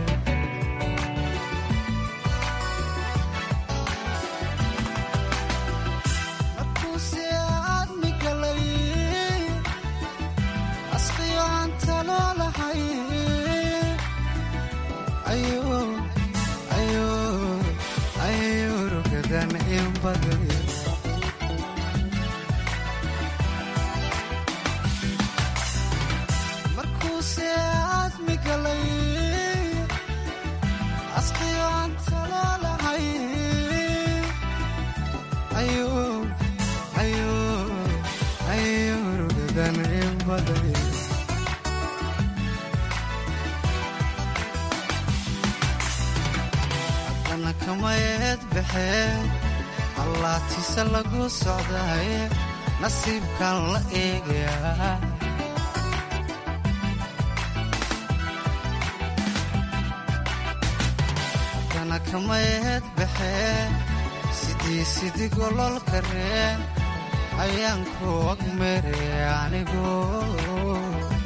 markuuse aadmi galay asqiyo aan talo lahay ayo rugadan inbaday markuuse aadmi galay asqiyo aan talo lahay ayo rugadan inbaday dana kamayeed baxee allaatise lagu socdaaye nasiibkan la eegayaa dana kamayeed baxee sidii sidii gololka reen ayaan ku agmeeraya anigoo